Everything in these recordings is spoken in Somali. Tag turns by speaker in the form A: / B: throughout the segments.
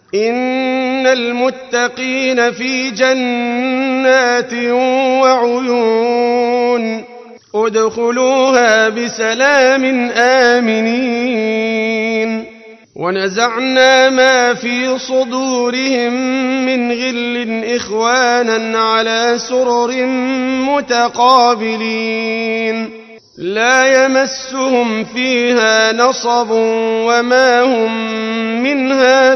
A: إن المتقين في جنات وعيون ادخلوها بسلام آمنين ونزعنا ما في صدورهم من غل إخوانا على سرر متقابلين لا يمسهم فيها نصب وما هم منها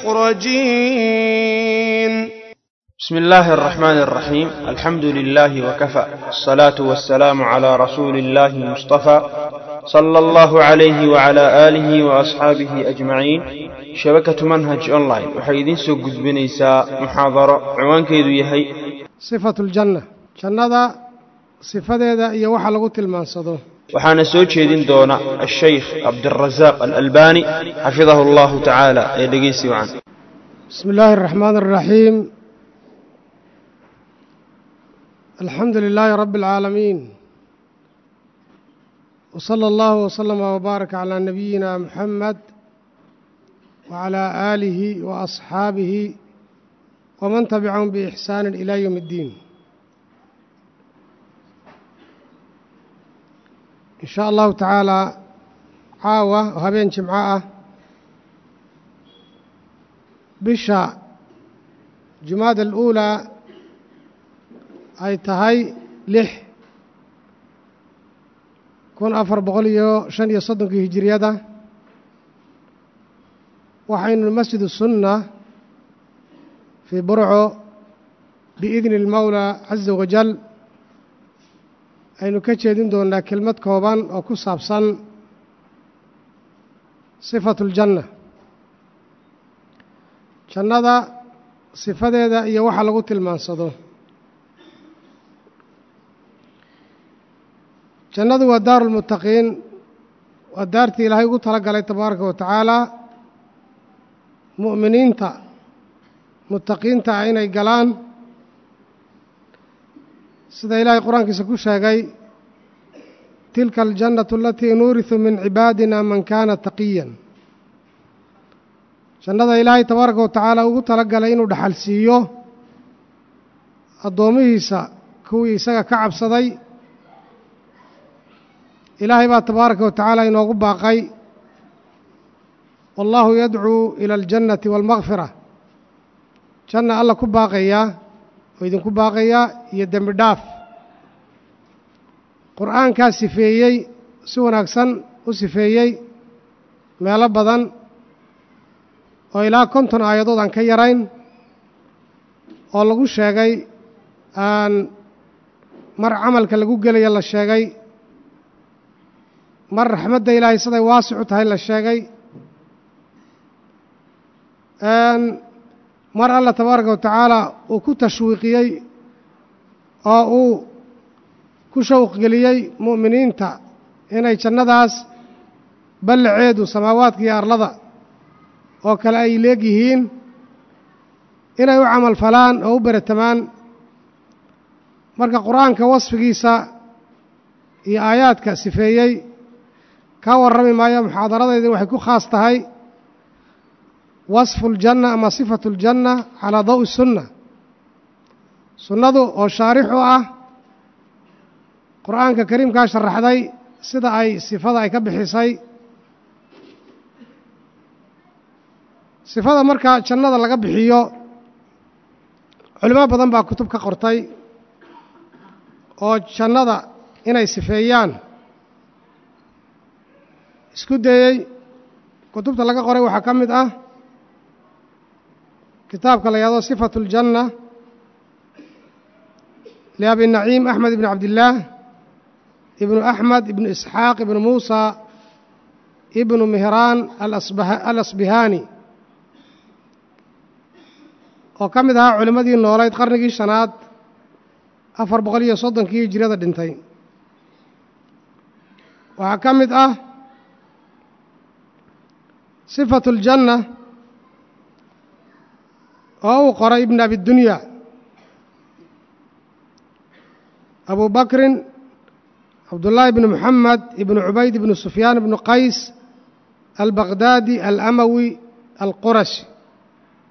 A: بمخرجين
B: بسم الله الرحمن الرحيم الحمد لله وكفى الصلاة والسلام على رسول الله المصطفى صلى الله عليه وعلى آله وأصحابه أجمعين شبكة منهج أونلاين waxay idin soo gudbinaysaa muxaadaro ciwaankeedu yahay
C: sifatu ljanna jannada sifadeeda iyo waxa lagu tilmaansado
B: waxaana soo jeedin doona ashaykh cabdirasaaq alalbani xafidahu allahu tacaala ee dhegeysi wacan
C: bismi illaahi araxmaan araxiim alxamdu lilaahi rabbi alcaalamiin wsala allahu wslama wbaaraka calaa nabiyina muxamed wacalaa aalihi wa asxaabihi waman tabicahum biixsaani ilaa yowm اddiin in shaa allahu tacaalaa caawa oo habeen jimco ah bisha jumaada aluulaa ay tahay lix kun afar boqol iyo shan iyo soddonkii hijiriyada waxaynu masjidu sunna fii burco biidni اlmowlaa caza wajal aynu ka jeedin doonnaa kelmad kooban oo ku saabsan sifatu ljanna jannada sifadeeda iyo waxa lagu tilmaansado jannadu waa daaru lmuttaqiin waa daartii ilaahay ugu tala galay tabaaraka wa tacaalaa mu'miniinta muttaqiinta ah inay galaan sida ilaahay qur-aankiisa ku sheegay tilka aljannatu alatii nuurisu min cibaadina man kaana taqiyan jannada ilaahay tabaaraka wa tacaala ugu tala galay inuu dhaxal siiyo addoommihiisa kuwii isaga ka cabsaday ilaahay baa tabaaraka wa tacaala inoogu baaqay wallaahu yadcuu ila aljannati waalmakfira janna alla ku baaqayaa oo idinku baaqayaa iyo dembi dhaaf qur'aankaa sifeeyey si wanaagsan u sifeeyey meelo badan oo ilaa konton aayadood aan ka yarayn oo lagu sheegay aan mar camalka lagu gelaya la sheegay mar raxmadda ilaahay siday waasicu tahay la sheegay mar alla tabaaraka wa tacaala uu ku tashwiiqiyey oo uu ku shawqgeliyey mu'miniinta inay jannadaas ballaceedu samaawaadka iyo arlada oo kale ay leegyihiin inay u camal falaan oo u beratamaan marka qur-aanka wasfigiisa iyo aayaadka sifeeyey ka warrami maayo muxaadaradaydi waxay ku khaas tahay wasfu ljanna ama sifatu ljanna calaa dawi sunna sunnadu oo shaarix u ah qur'aanka kariimkaa sharaxday sida ay sifada ay ka bixisay sifada marka jannada laga bixiyo culimo badan baa kutub ka qortay oo jannada inay sifeeyaan isku dayey kutubta laga qoray waxaa ka mid ah kitaabka la yahdo sifatu اljanna liabi naciim axmed ibn cabdillaah ibnu axmed ibnu isxaaq ibnu muusa ibnu mihraan alasbihaani oo ka mid ahaa culimmadii noolayd qarnigii shanaad afar boqol iyo soddonkii hijirada dhintay waxaa ka mid ah sifatu اljanna oo uu qoray ibn abidunya abu bakrin cabdullaahi ibnu moxamed ibnu cubayd ibnu sufyaan ibnu qays albaqdaadi alamawi alqurashi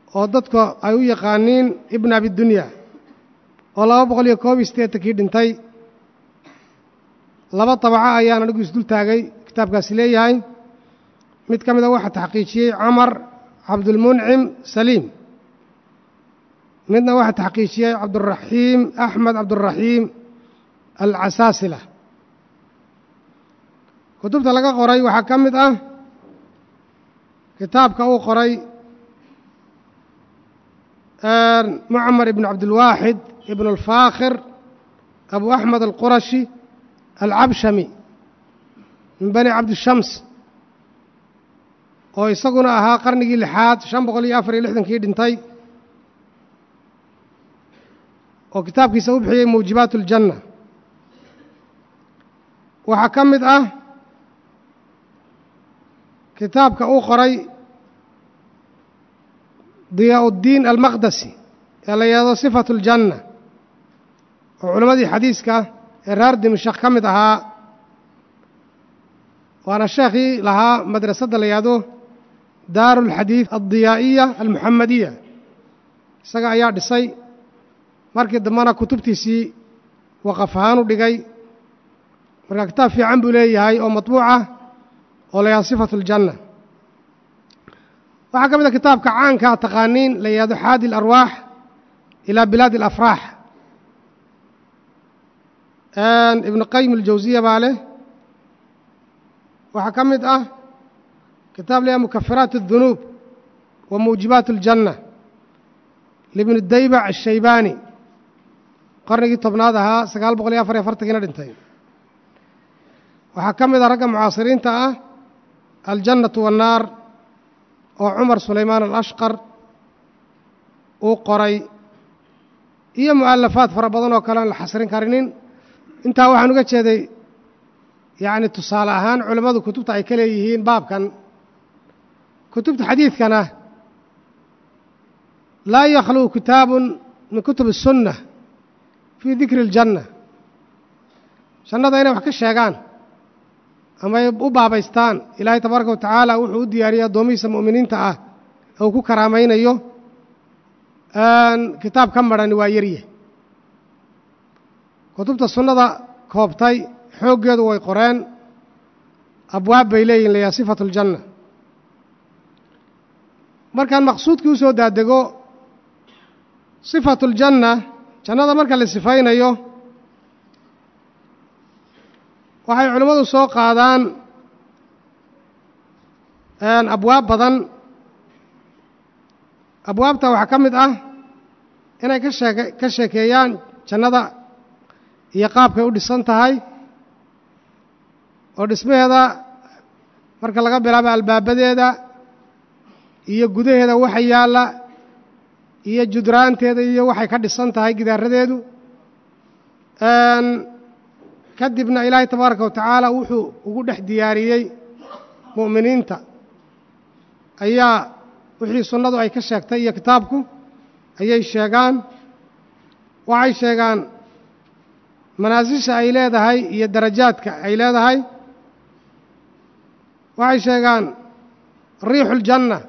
C: oo dadka ay u yaqaaniin ibn abidunya oo laba boqol iyo koob iyo siddeetankii dhintay laba dabaco ayaan anigu isdul taagay kitaabkaasi leeyahay mid ka mida waxaa taxqiijiyey camar cabdulmuncim saliim midna waxaa taxqiijiyey cabduraxiim axmed cabduraxiim alcasaasila kutubta laga qoray waxaa ka mid ah kitaabka uu qoray mucmar ibn cabdilwaaxid ibn alfaakhir abu axmed alqurashi alcabshami min bani cabdishams oo isaguna ahaa qarnigii lixaad shan boqol iyo afar iyo lixdankii dhintay oo kitaabkiisa u bixiyey muujibaat اljanna waxaa ka mid ah kitaabka uu qoray diyaa uddiin almaqdasi ee la yidhahdo sifatu اljanna oo culammadii xadiiska ee reer dimashak ka mid ahaa waana sheekhii lahaa madrasadda la yidhahdo daaru اlxadiid aldiyaa'iya almuxamadiya isaga ayaa dhisay markii dambena kutubtiisii waqaf ahaan u dhigay marka kitaab fiican buu leeyahay oo matbuucah oo la yahado sifatu اljanna waxaa ka mid a kitaabka caankaa taqaaniin la yihahdo xaadi اlarwaax ilaa bilaadi اlafraax ibnu qayim aljawsiya baa leh waxaa ka mid ah kitaab la yahado mukafiraat الdunuub wa muujibaat اljanna libni daybac ashaybaani qarnigii tobnaad ahaa sagaal boqol iyo afar iyo afartankiina dhintay waxaa ka mid a ragga mucaasiriinta ah aljannatu wannaar oo cumar sulaymaan alashqar uu qoray iyo mu'alafaad fara badan oo kale aan la xasrin karinin intaa waxaan uga jeeday yacni tusaale ahaan culammadu kutubta ay ka leeyihiin baabkan kutubta xadiidkana laa yakhluu kitaabun min kutub الsunna fii dikri اljanna jannada inay wax ka sheegaan ama ay u baabaystaan ilaahay tabaaraka wa tacaala wuxuu u diyaariyey addoomihiisa mu'miniinta ah ee uu ku karaamaynayo kitaab ka marhani waa yarye kutubta sunnada koobtay xooggeedu way qoreen abwaab bay leeyihin layaha sifatu اljanna markaan maqsuudkii u soo daadego sifatu اljanna jannada marka la sifaynayo waxay culimmadu soo qaadaan abwaab badan abwaabta waxaa ka mid ah inay ka sheeke ka sheekeeyaan jannada iyo qaabkay u dhisan tahay oo dhismaheeda marka laga bilaabo albaabadeeda iyo gudaheeda waxa yaalla iyo judraanteeda iyo waxay ka dhisan tahay gidaaradeedu kadibna ilaahay tabaaraka wa tacaala wuxuu ugu dhex diyaariyey mu'miniinta ayaa wixii sunnadu ay ka sheegtay iyo kitaabku ayay sheegaan waxay sheegaan manaasisha ay leedahay iyo darajaadka ay leedahay waxay sheegaan riixuljanna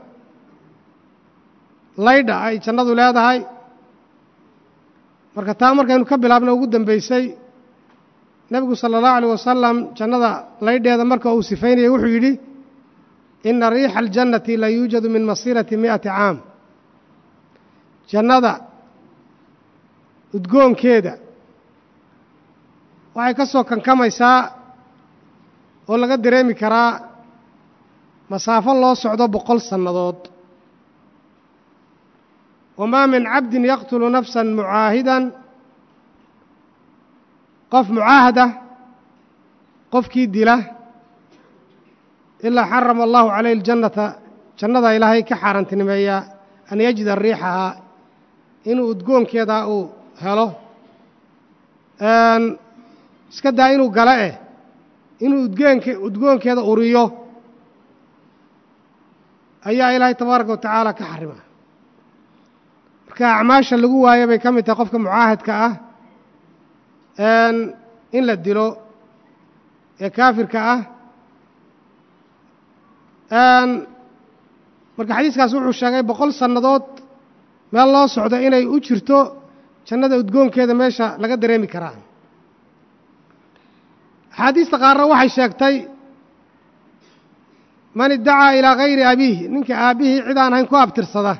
C: laydha ay jannadu leedahay marka taa markaynu ka bilaabna ugu dambaysay nebigu sala allahu alيh wasalam jannada laydheeda marka uu sifaynayay wuxuu yidhi ina riixa aljannati la yuujadu min masiirati mi'ati caam jannada udgoonkeeda waxay ka soo kankamaysaa oo laga dareemi karaa masaafo loo socdo boqol sannadood wamaa min cabdin yaqtulu nafsan mucaahidan qof mucaahada qofkii dila ilaa xarama allahu calayh aljannata jannada ilaahay ka xaaraantinimeeyaa an yajida riixahaa inuu udgoonkeeda uu helo iska daa inuu gala eh inuu udgoonke udgoonkeeda uriyo ayaa ilaahay tabaaraka wa tacaala ka xarima marka acmaasha lagu waayo bay ka mid tahay qofka mucaahadka ah in la dilo ee kaafirka ah marka xadiiskaas wuxuu sheegay boqol sannadood meel loo socdo inay u jirto jannada udgoonkeeda meesha laga dareemi karaa axaadiista qaarna waxay sheegtay man iddacaa ilaa hayri abiihi ninka aabbihii cid aan ahayn ku abtirsada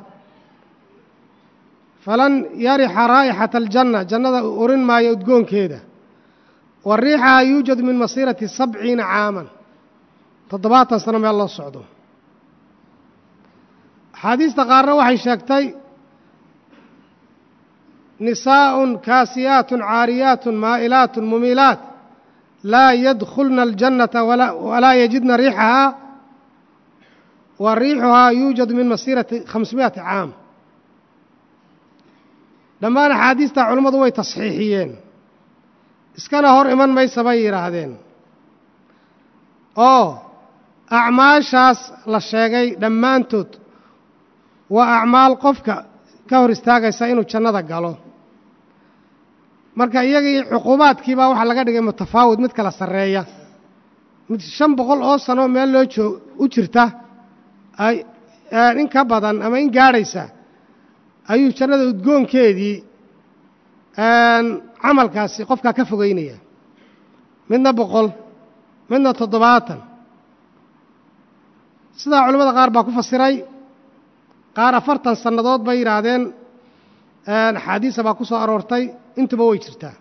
C: falan yarixa raa'ixata aljanna jannada urin maayo udgoonkeeda wa riixaha yuujadu min masiirati sabciina caaman toddobaatan sano meel loo socdo axaadiista qaarna waxay sheegtay nisaa'un kaasiyaatun caariyaatun maa'ilaatun mumiilaat laa yadkhulna aljannata walaa yajidna riixahaa wa riixuhaa yuujadu min masiirati khamsmi'ati caam dhammaan axaadiistaa culummadu way tasxiixiyeen iskana hor iman maysa bay yidhaahdeen oo acmaashaas la sheegay dhammaantood waa acmaal qofka ka hor istaagaysa inuu jannada galo marka iyagii cuquubaadkiibaa waxaa laga dhigay mutafaawid mid kala sarreeya mid shan boqol oo sano meel loo joog u jirta in ka badan ama in gaadhaysa ayuu jannada udgoonkeedii camalkaasi qofkaa ka fogeynaya midna boqol midna toddobaatan sidaa culimmada qaar baa ku fasiray qaar afartan sannadood bay yidhaahdeen axaadiisa baa ku soo aroortay intuba way jirtaa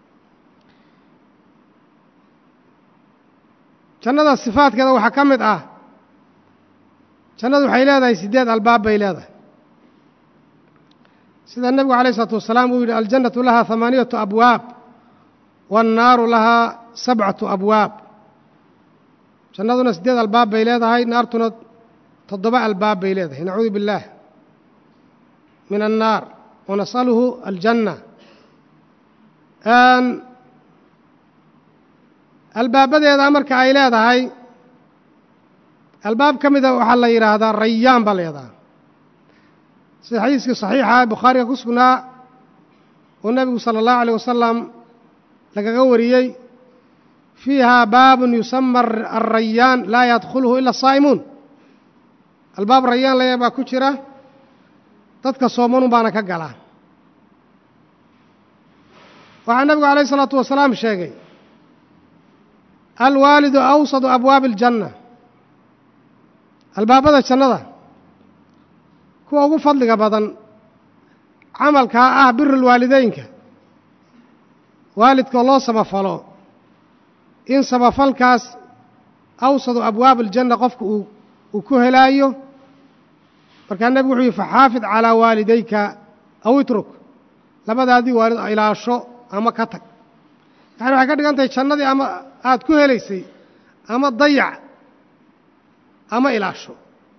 C: jannada sifaadkeeda waxaa ka mid ah jannadu waxay leedahay siddeed albaab bay leedahay sida nebigu alayh isalaatu wasalaam uu yidhi aljannatu lahaa hamaaniyatu abwaab waannaaru lahaa sabcatu abwaab jannaduna siddeed albaab bay leedahay naartuna toddoba albaab bay leedahay nacuudu biاllaah min annaar wanasaluhu aljanna albaabadeeda marka ay leedahay albaab ka mida waxaa la yidhaahdaa rayaan baa la yidhahdaa sida xadiiskii saxiixa bukhaariga ku sugnaa oo nebigu sala allahu alayh wasalam lagaga wariyey fiiha baabun yusama alrayaan laa yadkhuluhu ila asaa'imuun albaab rayaan laya baa ku jira dadka soomanun baana ka gala waxaa nebigu alayh isalaatu wasalaam sheegay alwaalidu awsadu abwaabi aljanna albaabada jannada kuwa ugu fadliga badan camalkaa ah biru lwaalideynka waalidkoo loo samafalo in samafalkaas awsadu abwaab aljanna qofka uu uu ku helaayo markaa nebigu wuxuu yihi faxaafid calaa waalidayka aw itruk labadaadii waalid ilaasho ama ka tag yani waxay ka dhigan tahay jannadii ama aada ku helaysay ama dayac ama ilaasho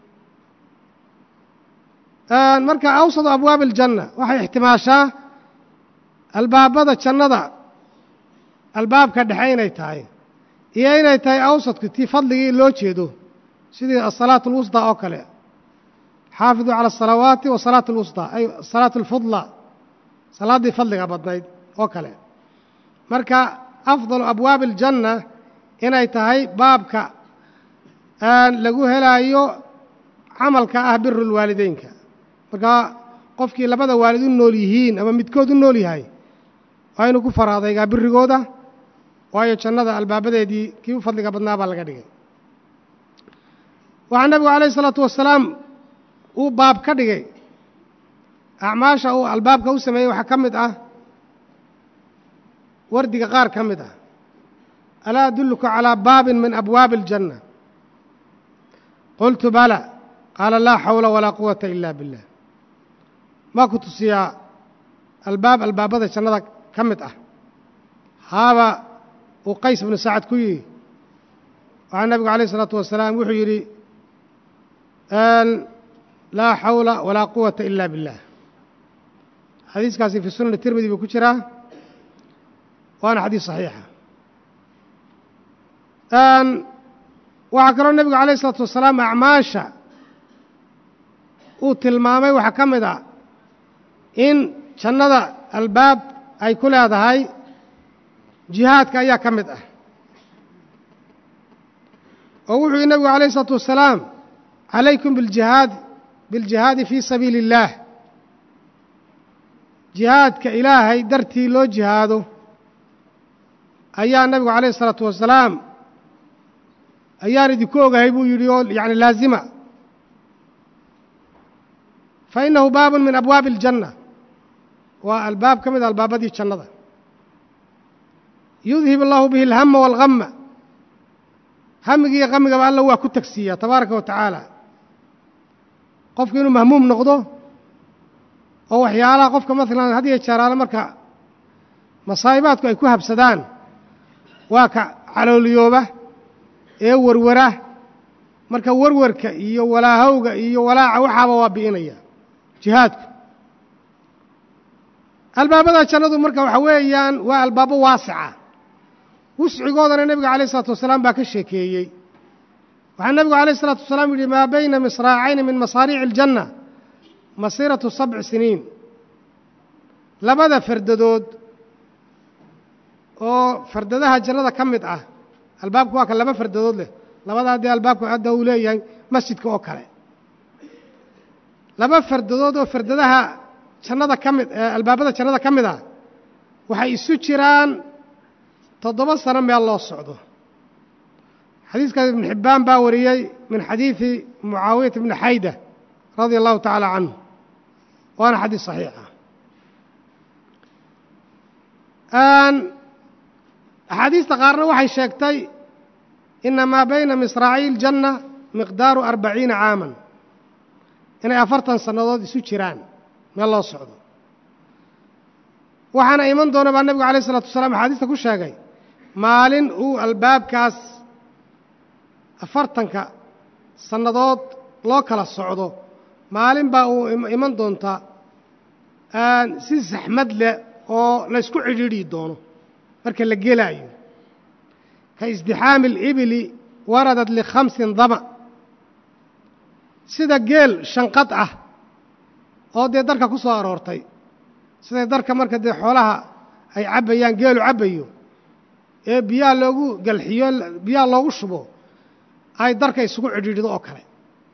C: marka awsadu abwaabi aljanna waxay ixtimaashaa albaabada jannada albaabka dhexe inay tahay iyo inay tahay awsadku tii fadligii loo jeedo sidii asalaatu alwusطى oo kale xaafiduu calى الsalawaati wa salaat اlwusطى ay salaat اlfudlى salaaddii fadliga badnayd oo kale marka afdalu abwaabi اljanna inay tahay baabka lagu helaayo camalka ah biru lwaalideynka marka qofkii labada waalid u nool yihiin ama midkood u nool yahay waa inuu ku faraadaygaa birigooda waayo jannada albaabadeedii kii u fadliga badnaa baa laga dhigay waxaa nebigu alayh isalaatu wasalaam uu baab ka dhigay acmaasha uu albaabka u sameeyey waxaa ka mid ah wardiga qaar ka mid ah alaa adulluka calaa baabin min abwaabi aljanna qultu bala qaala laa xawla walaa quwata ila billah maa ku tusiyaa albaab albaabada jannada ka mid ah haaba uu qays bnu sacad ku yihi waxaa nebigu alayh isalaatu wasalaam wuxuu yidhi laa xawla walaa quwata ila billah xadiiskaasi fii sunani tirmidi buu ku jiraa waana xadiis saxiixa waxaa kaloo nebigu alayh isalaatu wasalaam acmaasha uu tilmaamay waxaa ka mid a in jannada albaab ay ku leedahay jihaadka ayaa ka mid ah oo wuxuu yihi nebigu alayh isalaatu wasalaam calaykum biljihaad biljihaadi fii sabiili اllaah jihaadka ilaahay dartii loo jihaado ayaa nabigu calayh isalaatu wasalaam ayaan idinku ogahay buu yidhi oo yacni laazima fa innahu baabun min abwaabi aljanna waa albaab ka mid a albaabadii jannada yudhib allahu bihi alhama waalhamma hamiga iyo kamigaba alla waa ku tagsiiyaa tabaaraka wa tacaala qofku inuu mahmuum noqdo oo waxyaalaha qofka maalan had iyo jeeraale marka masaa'ibaadku ay ku habsadaan waa ka calooliyooba ee werwara marka werwarka iyo walaahowga iyo walaaca waxaaba waa bi'inaya jihaadku albaabada jannadu marka waxa weeyaan waa albaabo waasica wuscigoodana nebiga calayh isalaatu wasalaam baa ka sheekeeyey waxaa nebigu calayh isalaatu wasalaam yidhi maa bayna misraacayni min masaariici aljanna masiiratu sabci siniin labada fardadood oo fardadaha jannada ka mid ah albaabku waa ka laba fardadood leh labadaa dee albaabku hadda uu leeyahay masjidka oo kale laba fardadood oo fardadaha jannada ka mid albaabada jannada ka mid ah waxay isu jiraan toddoba sano meel loo socdo xadiiskaas ibnu xibbaan baa wariyey min xadiidi mucaawiyata bni xayda radia allahu tacaala canhu waana xadiis saxiixa axaadiista qaarna waxay sheegtay ina maa bayna misraaciy iljanna miqdaaru arbaciina caaman inay afartan sannadood isu jiraan meel loo socdo waxaana iman doona baa nebigu alayh isalaatu wasalaam axaadiista ku sheegay maalin uu albaabkaas afartanka sannadood loo kala socdo maalin baa uu iman doontaa si saxmad leh oo laysku cidhiidhi doono marka la gelaayo ka isdixaami alibili waradad likhamsin dama sida geel shanqad ah oo dee darka ku soo aroortay siday darka marka dee xoolaha ay cabbayaan geelu cabbayo ee biyaha loogu galxiyo biyaha loogu shubo ay darka isugu cidhiidhido oo kale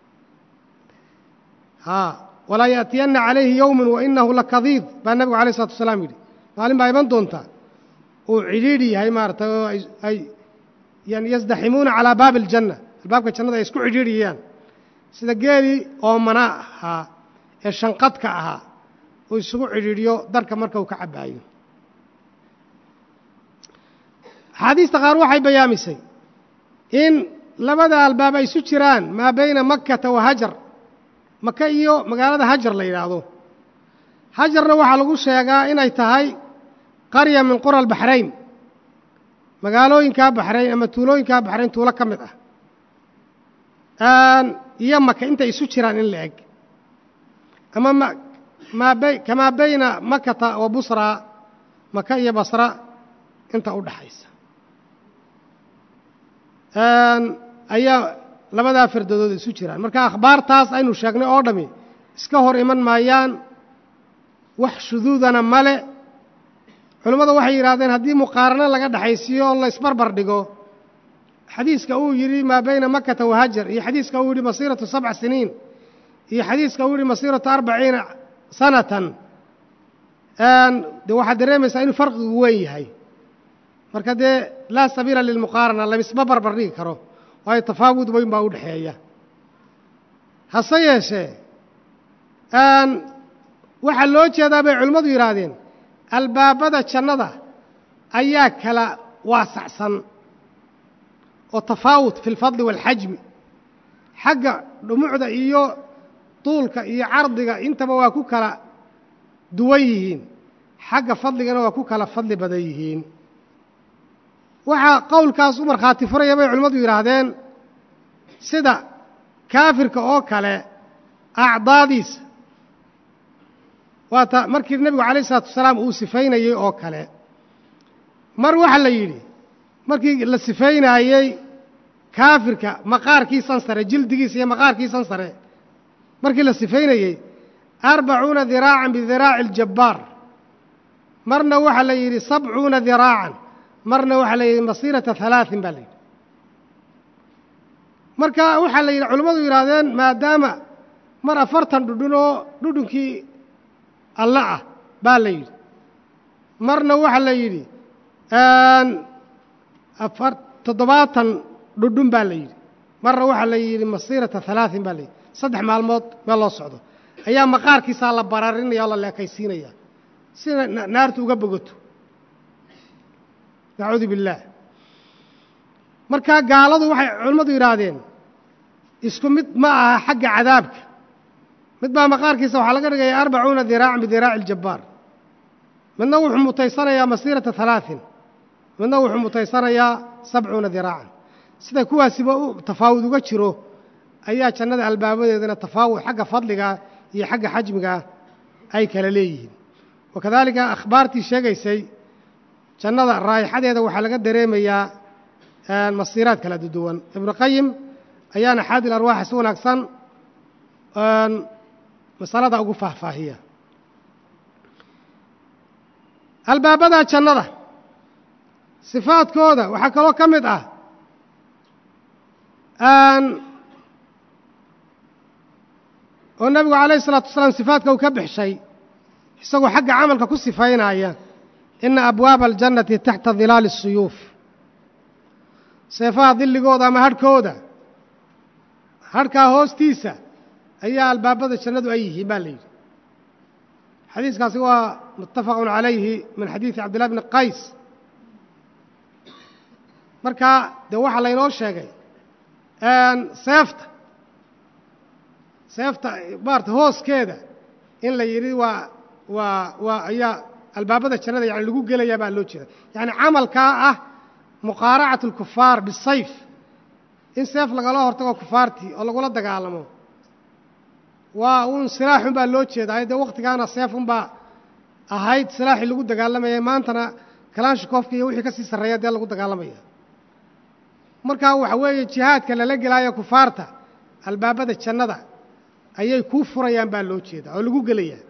C: haa walaa yaأtiyanna calayhi yowmin wainahu lakadiid baa nebigu alay isalatu wasalaam yidhi maalin baa iman doontaa uu cidhiidhi yahay maaratay oo ay yani yasdaximuuna calaa baabi aljanna albaabka jannada ay isku cidhiidhiyayaan sida geelii oomana ahaa ee shanqadka ahaa uu isugu cidhiidhiyo darka marka uu ka cabbaayo axaadiista qaar waxay bayaamisay in labada albaab ay isu jiraan maa bayna makkata wa hajar maka iyo magaalada hajar la yidhaahdo hajarna waxaa lagu sheegaa inay tahay qarya min qura albaxrayn magaalooyinkaa baxrayn ama tuulooyinkaa baxrayn tuulo ka mid ah iyo maka intay isu jiraan in la eg ama maa kamaa bayna makata wa busra maka iyo basra inta u dhaxaysa ayaa labadaa fardadood isu jiraan marka akhbaartaas aynu sheegnay oo dhami iska hor iman maayaan wax shuduudana male culimmadu waxay yidhahdeen haddii muqaarano laga dhexaysiiyo oo la isbarbar dhigo xadiiska uu yidhi maa bayna makata wa hajar iyo xadiiska uu yidhi masiiratu sabc siniin iyo xadiiska uu yidhi masiiratu arbaciina sanatan de waxaad dareemaysaa inuu farqigu weyn yahay marka dee laa sabiila lilmuqaarana lamisma barbar dhigi karo waayo tafaawud weyn baa u dhexeeya hase yeeshee waxaa loo jeedaa bay culimmadu yidhaahdeen albaabada jannada ayaa kala waasacsan oo tafaawud fi lfadli waalxajmi xagga dhumucda iyo duulka iyo cardiga intaba waa ku kala duwan yihiin xagga fadligana waa ku kala fadli badan yihiin waxaa qowlkaas u markhaati furaya bay culimmadu yidhaahdeen sida kaafirka oo kale acdaadiisa waata markii nebigu calayh isalaatu wasalaam uu sifaynayey oo kale mar waxaa la yidhi markii la sifaynaayey kaafirka maqaarkiisan sare jildigiisa iyo maqaarkiisan sare markii la sifaynayey arbacuuna diraacan bidiraaci aljabbaar marna waxaa la yidhi sabcuuna diraacan marna waxaa la yidhi masiirata halaaثin baa la yidhi marka waxaa la yidhi culimmadu yidhaahdeen maadaama mar afartan dhudhun oo dhudhunkii alle ah baa la yidhi marna waxaa la yidhi afar toddobaatan dhudhun baa la yidhi marna waxaa la yidhi masiirata halaaثin baa la yidhi saddex maalmood meel loo socdo ayaa maqaarkiisaa la bararinaya oo la leekaysiinaya sida naartu uga bogoto nacuudu biاllaah markaa gaaladu waxay culimmadu yidhaahdeen isku mid ma aha xagga cadaabka mid baa maqaarkiisa waxaa laga dhigaya arbacuuna diraacan bidiraaci اljabbaar midna wuxuu mutaysanayaa masiirata halaaثin midna wuxuu mutaysanayaa sabcuuna diraacan sida kuwaasiba u tafaawud uga jiro ayaa jannada albaabadeedana tafaawud xagga fadliga iyo xagga xajmiga ay kala leeyihiin wakadaalika akhbaartii sheegaysay jannada raayixadeeda waxaa laga dareemayaa masiiraad kala duwan ibnu qayim ayaana xaadil arwaaxa si wanaagsan masalada ugu faahfaahiya albaabada jannada sifaadkooda waxaa kaloo ka mid ah oo nebigu calayh isalaatu wasalaam sifaadka uu ka bixshay isagoo xagga camalka ku sifaynaya ina abwaaba aljannati taxta dilaali الsuyuuf seefaha dilligooda ama hadhkooda hadhkaa hoostiisa ayaa albaabada jannadu ay yihiin baa la yidhi xadiiskaasi waa muttafaqun calayhi min xadiidi cabdillahi bni qays markaa dee waxaa laynoo sheegay seefta seefta maarata hooskeeda in la yidhi waa waa waa ayaa albaabada jannada yani lagu gelayaa baa loo jeeda yacni camalkaa ah muqaaracat اlkufaar bisayf in seef lagala hortago kufaartii oo lagula dagaalamo waa uun silaaxun baa loo jeedaa dee waktigaana seefun baa ahayd silaaxii lagu dagaalamayay maantana kalaanshikoofka iyo wixii ka sii sarreeya dee lagu dagaalamaya markaa waxa weeye jihaadka lala gelaayo kufaarta albaabada jannada ayay kuu furayaan baa loo jeedaa oo lagu gelayaa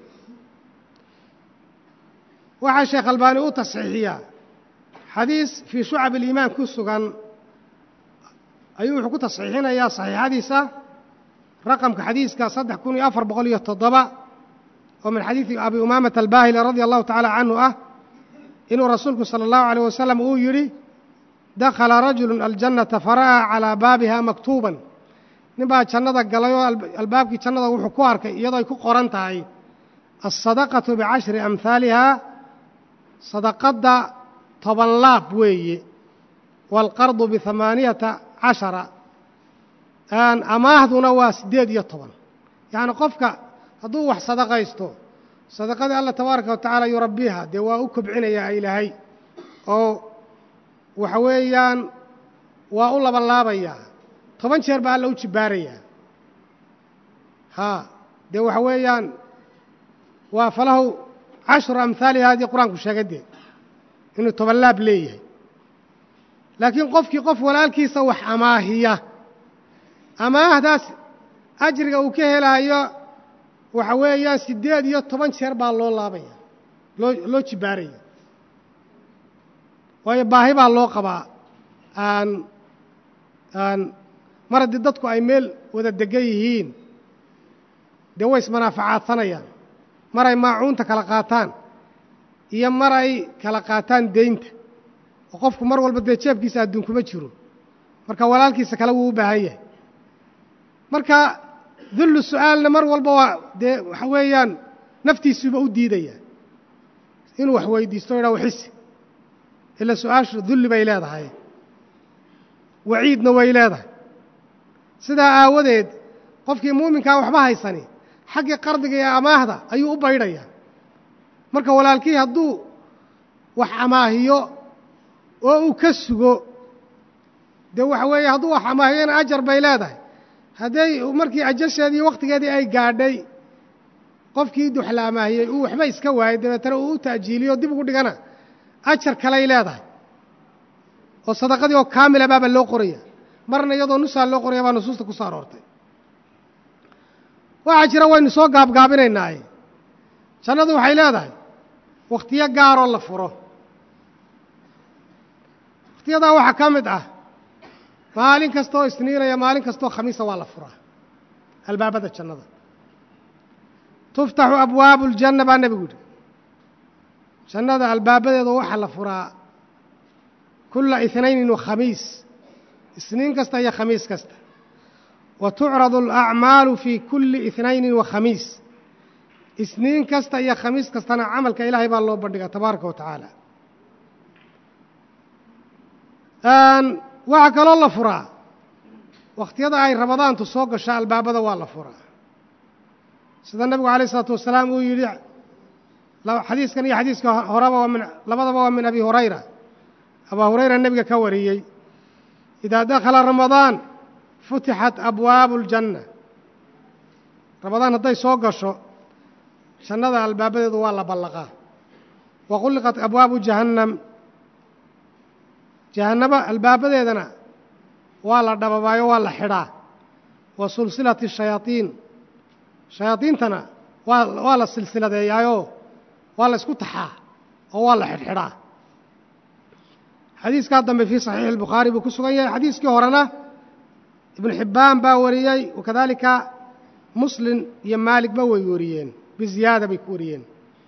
C: waxaa sheekh albaani u tasxiixiyaa xadiis fii shucab aliimaan ku sugan ayuu wuxuu ku tasxiixinayaa saxiixadiisa raqamka xadiiska saddex kun iyo afar boqol iyo toddoba oo min xadiidi abi umaamata albaahili radia allahu tacaala canhu ah inuu rasuulku sala allahu alayh wasalam uu yidhi dakhala rajulu aljannata fara'aa calaa baabiha maktuuban nin baa jannada galay oo albaabkii jannada wuxuu ku arkay iyadoo ay ku qoran tahay alsadaqatu bicashri amhaaliha sadaqadda toban laab weeye waalqardu bihamaaniyata cashara amaahduna waa siddeed iyo toban yacni qofka hadduu wax sadaqaysto sadaqadii allah tabaaraka wa tacaala yurabbiha dee waa u kobcinayaa ilaahay oo waxa weeyaan waa u labanlaabayaa toban jeer baa alla u jibbaarayaa haa dee waxa weeyaan waa falahu cashru amhaaliha haddii qur-aanku sheegay dee inuu toban laab leeyahay laakiin qofkii qof walaalkiisa wax amaahiya amaahdaas ajriga uu ka helaayo waxa weeyaan siddeed iyo toban jeer baa loo laabaya loo loo jibbaaraya waayo baahi baa loo qabaa aan aan mar haddii dadku ay meel wada degan yihiin dee way ismanaafacaadsanayaan mar ay maacuunta kala qaataan iyo mar ay kala qaataan deynta oo qofku mar walba dee jeebkiisa adduun kuma jiro marka walaalkiisa kale wuu u baahan yahay marka dullu su'aalna mar walba waa dee waxa weeyaan naftiisuuba u diidaya inuu wax weydiisto o yidhaha waxisi ila su-aashu dulli bay leedahay waciidna way leedahay sidaa aawadeed qofkii muuminkaa waxba haysani xaggii qardiga iyo amaahda ayuu u baydhayaa marka walaalkii hadduu wax amaahiyo oo uu ka sugo dee waxa weeye hadduu wax amaahiyona ajar bay leedahay hadday markii ajasheedii iyo wakhtigeedii ay gaadhay qofkii wax la amaahiyey uu waxba iska waayey dabeetana uu u ta'jiiliyo dib ugu dhigana ajar kaley leedahay oo sadaqadii oo kaamila baaba loo qoraya marna iyadoo nusaa loo qoraya baa nusuusta ku soo aroortay waxaa jira waynu soo gaabgaabinaynaaye jannadu waxay leedahay wakhtiyo gaaroo la furo wakhtiyadaa waxaa ka mid ah maalin kastaoo isniinaya maalin kastaoo khamiisa waa la furaa albaabada jannada tuftaxu abwaabu اljanna baa nebigu yidhi jannada albaabadeeda waxaa la furaa kulla ithnaynin wa khamiis isniin kasta iyo khamiis kasta wa tucradu alacmaalu fii kulli ithnaynin wa khamiis isniin kasta iyo khamiis kastana camalka ilaahay baa loo bandhigaa tabaaraka wa tacaala waxaa kaloo la furaa wakhtiyada ay ramadaantu soo gasho albaabada waa la furaa sida nebigu alayh isalaatu wasalaam uu yidhi xadiiskan iyo xadiiska horeba waa min labadaba waa min abi hurayra abaa hurayra nebiga ka wariyey idaa dakhala ramadaan futixat abwaabu اljanna ramadaan hadday soo gasho jannada albaabadeedu waa la ballaqaa wa qulliqat abwaabu jahannam jahannaba albaabadeedana waa la dhababaayo waa la xidhaa wa sulsilati shayaaiin shayaadiintana waa waa la silsiladeeyaayoo waa la isku taxaa oo waa la xidhxidhaa xadiiskaa dambe fii saxiixi albukhaari buu ku sugan yahay xadiiskii horena ibnu xibbaan baa wariyey wakadaalika muslim iyo maaligba way wariyeen biziyaada bay ku wariyeen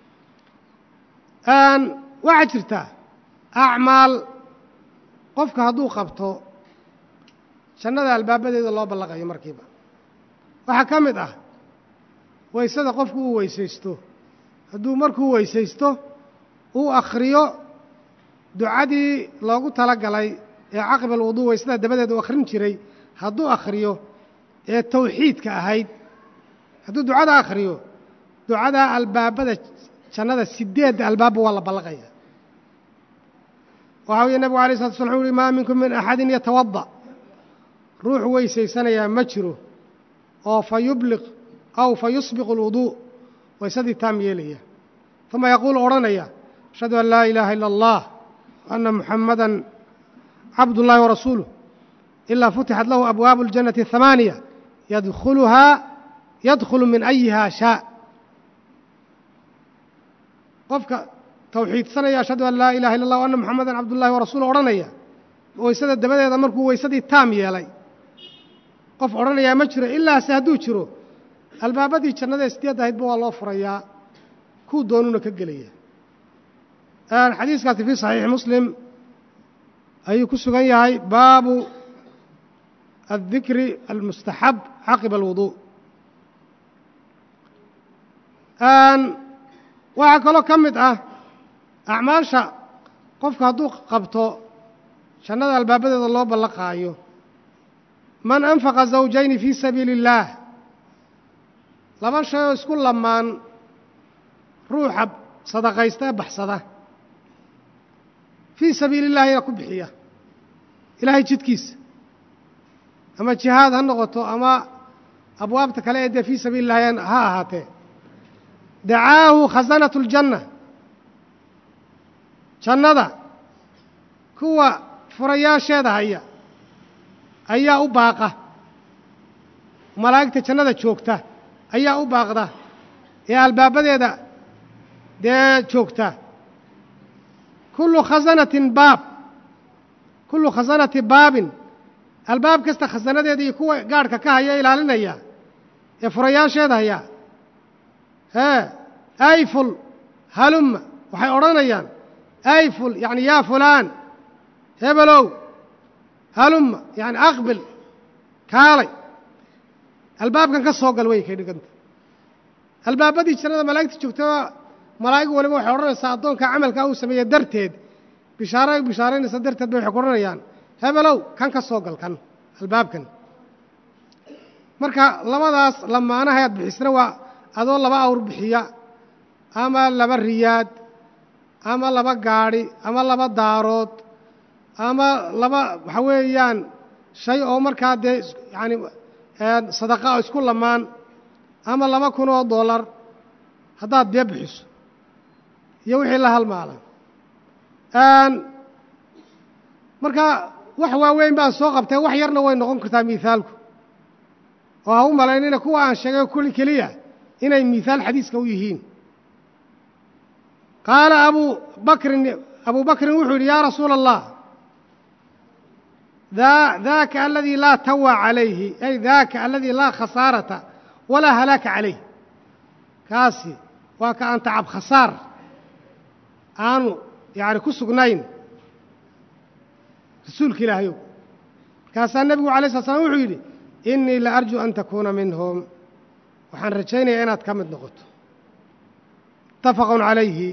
C: waxaa jirta acmaal qofka hadduu qabto jannada albaabadeeda loo ballaqayo markiiba waxaa ka mid ah waysada qofku uu weysaysto hadduu markuu weysaysto uu akhriyo ducadii loogu tala galay ee caqiba alwuduu waysada dabadeeda u akhrin jiray hadduu akhriyo ee tawxiidka ahayd hadduu ducada akhriyo ducadaa albaabada jannada sideedda albaabba waa la ballaqaya waxaa weye nebigu alay slatu slam wuxu uhi maa minkum min axadin yatawada ruux weysaysanayaa ma jiro oo fa yubliq aw fa yusbiqu alwuduu waysadii taam yeelaya uma yaquulu odhanaya ashhadu an laa ilaaha ila allah وأna muxamada cabd الlahi warasuuluh ilaa futixat lahu abwaabu اljannati الhamaaniya yadkhuluhaa yadkhulu min أyiha shaa qofka tawxiidsanaya ashhadu an laa ilaha illa اllah وأna muxamada cabdullahi warasuuluh odhanaya waysada dabadeeda markuu waysadii taam yeelay qof odhanayaa ma jiro ilaase hadduu jiro albaabadii jannada sideed ahaydba waa loo furayaa kuu doonuna ka gelaya xadiiskaasi fii saxiixi muslim ayuu ku sugan yahay baabu aلdikri almustaxab caqiba alwuduu waxaa kaloo ka mid ah acmaasha qofka hadduu qabto jannada albaabadeeda loo ballaqaayo man anfaqa zawjayni fii sabiili اllaah laba shay oo isku lamaan ruuxa sadaqaysta ee baxsada fii sabiili illahina ku bixiya ilaahay jidkiisa ama jihaad ha noqoto ama abwaabta kale ee dee fii sabiili illahi ha ahaatee dacaahu khasanatu اljanna jannada kuwa furayaasheeda haya ayaa u baaqa malaa'igta jannada joogta ayaa u baaqda ee albaabadeeda dee joogta kullu khasanatin baab kullu khasanati baabin albaab kasta khasanadeeda iyo kuwa gaadhka ka haya ilaalinaya ee furayaasheeda haya hee ayful halumma waxay odhanayaan ayful yacni yaa fulaan hebelow halumma yacni aqbil kaalay albaabkan ka soo gal way kay dhiganta albaabadii jannada malaa'igta joogtaa malaa'ig waliba waxay odhanaysaa addoonka camalkaa uu sameeye darteed bishaaro ay bishaaraynaysa darteed bay waxay ku odhanayaan hebelow kan ka soo gal kan albaabkan marka labadaas lamaanaha aad bixisna waa adoo laba awr bixiya ama laba riyaad ama laba gaadhi ama laba daarood ama laba waxa weeyaan shay oo markaa dee yacani sadaqa oo isku lamaan ama laba kun oo dollar haddaad dee bixiso iyo wixii la halmaala marka wax waaweyn baan soo qabtay wax yarna way noqon kartaa miithaalku oo ha u malaynina kuwa aan sheegay kuli keliya inay miihaal xadiiska u yihiin qaala abu bakrin abu bakrin wuxuu yidhi yaa rasuula allah daaka aladii laa tawa calayhi ay daaka aladii laa khasaarata walaa halaaka calayh kaasi waa ka aan tacab khasaar aanu yacni ku sugnayn rasuulka ilaahayow markaasaa nebigu alay slat slam wuxuu yidhi innii la arjuu an takuuna minhum waxaan rajaynayaa inaad ka mid noqoto muttafaqun calayhi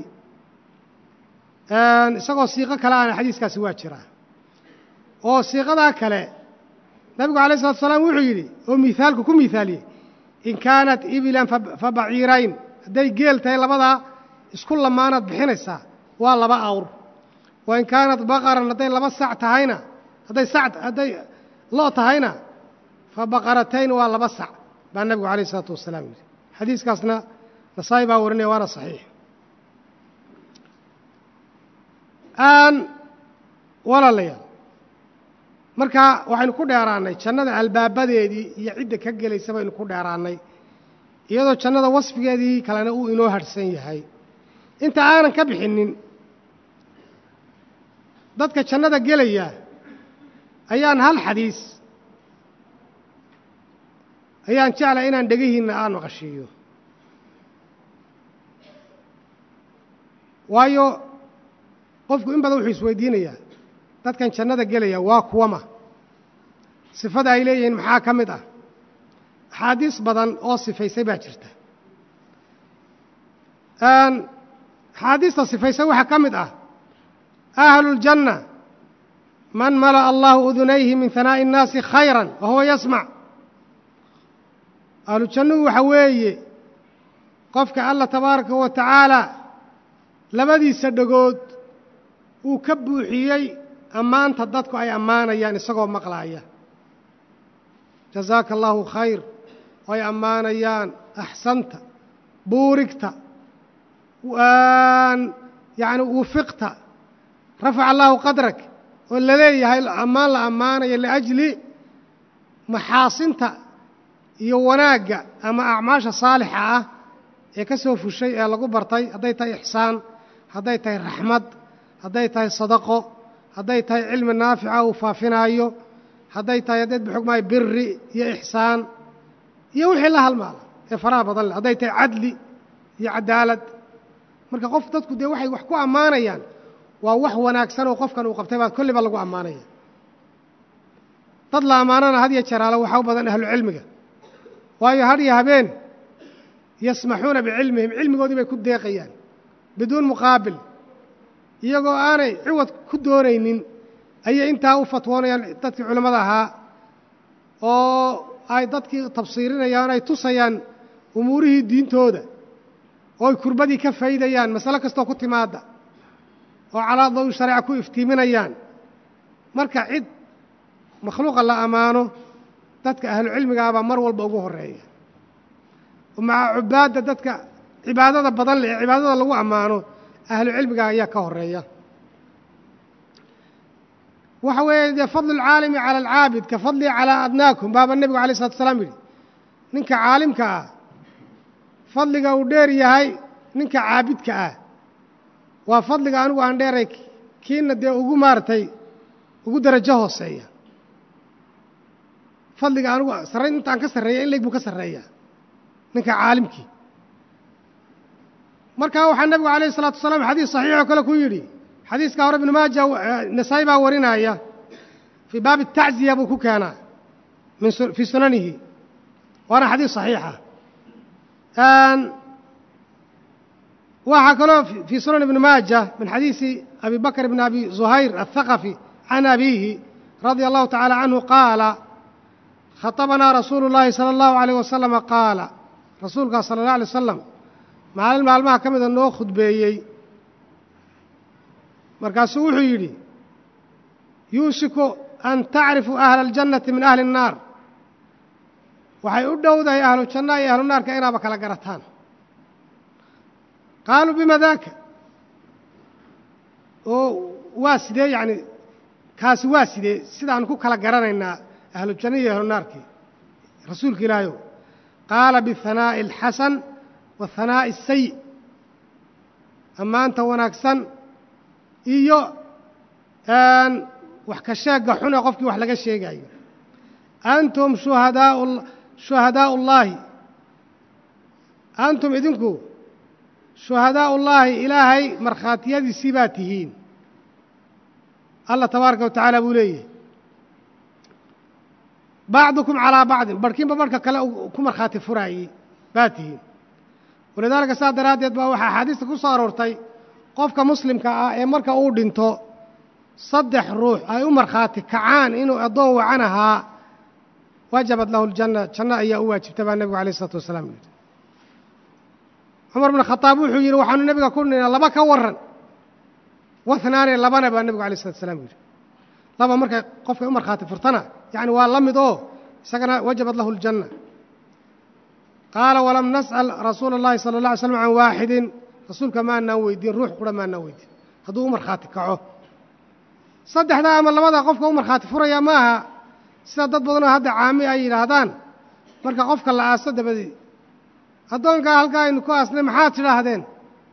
C: isagoo siiqo kale ana xadiiskaasi waa jiraa oo siiqadaa kale nabigu alayh salatu salaam wuxuu yidhi oo miaalku ku miaaliyey in kaanat ibilan fa baciirayn hadday geel tahay labadaa isku lamaanaad bixinaysaa waa laba awr wa in kaanat baqaran hadday laba sac tahayna hadday sac hadday lo' tahayna fa baqaratayn waa laba sac baa nebigu alayh isalaatu wasalaam yidhi xadiiskaasna nasaa'i baa warinaya waana saxiix aan walaalayaal marka waxaynu ku dheeraannay jannada albaabadeedii iyo cidda ka gelaysa baynu ku dheeraannay iyadoo jannada wasfigeedii kalena uu inoo hadhsan yahay inta aanan ka bixinnin dadka jannada gelaya ayaan hal xadiis ayaan jeclay inaan dhegihiinna aan maqashiiyo waayo qofku in badan wuxuu isweydiinayaa dadkan jannada gelaya waa kuwama sifada ay leeyihiin maxaa ka mid ah axaadiis badan oo sifaysay baa jirta axaadiista sifaysay waxaa ka mid ah ahluuljanna man mala'a allahu udunayhi min hanaa'i innaasi khayran wa huwa yasmac ahlujannuhu waxa weeye qofka alla tabaaraka wa tacaala labadiisa dhegood uu ka buuxiyey ammaanta dadku ay ammaanayaan isagoo maqlaaya jazaaka allaahu khayr oo ay ammaanayaan axsanta buurigta yacni wufiqta rafaca allaahu qadrak oo la leeyahay ammaan la ammaanayo liajli maxaasinta iyo wanaagga ama acmaasha saalixa ah ee ka soo fushay ee lagu bartay hadday tahay ixsaan hadday tahay raxmad hadday tahay sadaqo hadday tahay cilmi naafica uu faafinaayo hadday tahay haddeed baxugmaayo biri iyo ixsaan iyo wixii la halmaala ee faraha badan leh hadday tahay cadli iyo cadaalad marka qof dadku dee waxay wax ku ammaanayaan waa wax wanaagsan oo qofkan uu qabtay baa kolliba lagu ammaanaya dad la ammaanana had iyo jaraalo waxaa u badan ahlucilmiga waayo had iyo habeen yasmaxuuna bicilmihim cilmigoodii bay ku deeqayaan biduun muqaabil iyagoo aanay ciwad ku doonaynin ayay intaa u fatwoonayaan dadkii culimmada ahaa oo ay dadkii tabsiirinayaan ay tusayaan umuurihii diintooda oo ay kurbadii ka faydayaan masale kastoo ku timaadda oo calaa dawi shareeca ku iftiiminayaan marka cid makhluuqa la ammaano dadka ahlucilmigaabaa mar walba ugu horreeya maca cubaadda dadka cibaadada badan leh ee cibaadada lagu ammaano ahlu cilmiga ayaa ka horeeya waxa weeye dee fadlu اlcaalimi calى alcaabid ka fadlii calىa adnaakum baaba nebigu alay slatu salaam yidhi ninka caalimka ah fadliga uu dheer yahay ninka caabidka ah waa fadliga anigu aan dheeray kiina dee ugu maaragtay ugu darajo hooseeya fadliga anigu sarrayn intaan ka sarreeya in leeg buu ka sarreeya ninka caalimkii markaa waxaa nebigu alayh الsalatu wasalaam xadiis saxiixoo kale ku yidhi xadiiska hore ibnu maaja nasaa-i baa warinaya fii baabi الtacziya buu ku keenaa min fii sunanihi waana xadiis صaxiixa waxaa kaloo fii sunan ibni maaja min xadiisi abi bakr bn abi zuhayr aلthaqafi can abiihi radia allahu taعalى canhu qaala khaطabanaa rasuulu اllahi salى اllahu عalيyh wasalama qaala rasuulkaa sala اllah alay wasalam maalin maalmaha ka mida noo khudbeeyey markaasuu wuxuu yidhi yuushiku an tacrifuu ahla aljannati min ahli الnaar waxay u dhowdahay ahlu jannaha iyo ahlu naarka inaaba kala garataan qaaluu bima daaka oo waa sidee yacni kaasi waa sidee sidaan ku kala garanaynaa ahlu janna iyo ahlu naarkii rasuulka ilaahayow qaala bihanaa'i alxasan wahanaa'i asayi ammaanta wanaagsan iyo wax ka sheegga xun ee qofkii wax laga sheegaayo antum shuhadaau shuhadaau ullaahi antum idinku shuhadaau ullaahi ilaahay markhaatiyadiisii baa tihiin allah tabaaraka wa tacaala buu leeyahay bacdukum calaa bacdin barhkiinba barhka kale ku markhaati furaayey baa tihiin walidaalika saas daraaddeed baa waxaa axaadiista ku soo aroortay qofka muslimka ah ee marka uu dhinto saddex ruux ay u markhaati kacaan inuu addoon wacan ahaa wajabat lahu ljanna janno ayaa u waajibta baa nebigu alayh isalaatu wasalaam yidhi cumar bn khadaab wuxuu yidhi waxaanu nebiga ku nina laba ka waran wahnaane labana baa nebigu alay slatu wasalaam yidhi laba markay qofkay u markhaati furtana yacni waa la mid oo isagana wajabat lahu ljanna qaala walam nas'al rasuula اllahi sala اlla alay slam can waaxidin rasuulka maanaan weydiin ruux qura maanaan weydiin hadduu u markhaati kaco saddexdaa ama labada qofka u markhaati furaya ma aha sida dad badanoo hadda caami ay yidhaahdaan marka qofka la aaso dabadeed addoonkaa halkaa aynu ku aasnay maxaad tidhaahdeen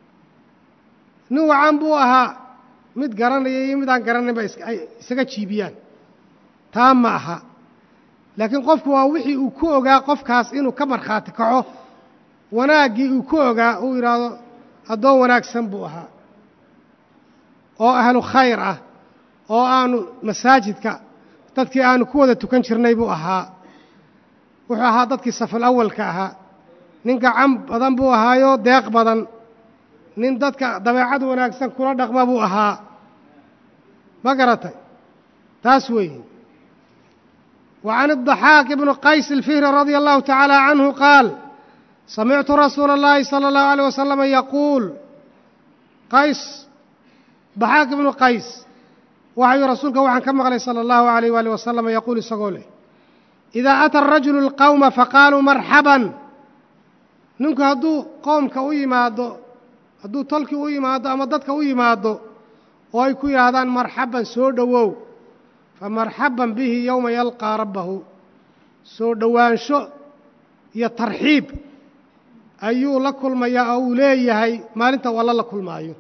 C: nin wacan buu ahaa mid garanaya iyo mid aan garanaynba ay isaga jiibiyaan taa ma aha laakiin qofku waa wixii uu ku ogaa qofkaas inuu ka markhaati kaco wanaaggii uu ku ogaa uu yidhaahdo addoon wanaagsan buu ahaa oo ahlu khayr ah oo aanu masaajidka dadkii aanu ku wada tukan jirnay buu ahaa wuxuu ahaa dadkii safal awalka ahaa nin gacan badan buu ahaayo deeq badan nin dadka dabeecad wanaagsan kula dhaqma buu ahaa ma garatay taas weeye wa can الضaxaaq ibni qays الfihri radia allahu tacaala canhu qaal samictu rasuula اllahi salى اllahu alيه wasalama yaquul qays daxaaq ibnu qays waxayu rasuulka waxaan ka maqlay salى اllahu alayh waalih wasalam yaquul isagoo leh idaa ata arajulu اlqowma faqaaluu marxaban ninku hadduu qoomka u yimaado hadduu tolkii u yimaado ama dadka u yimaado oo ay ku yidhaahdaan marxaban soo dhowow fa marxaban bihi yowma yalqaa rabbahu soo dhowaansho iyo tarxiib ayuu la kulmayaa oo uu leeyahay maalinta walla la kulmaayo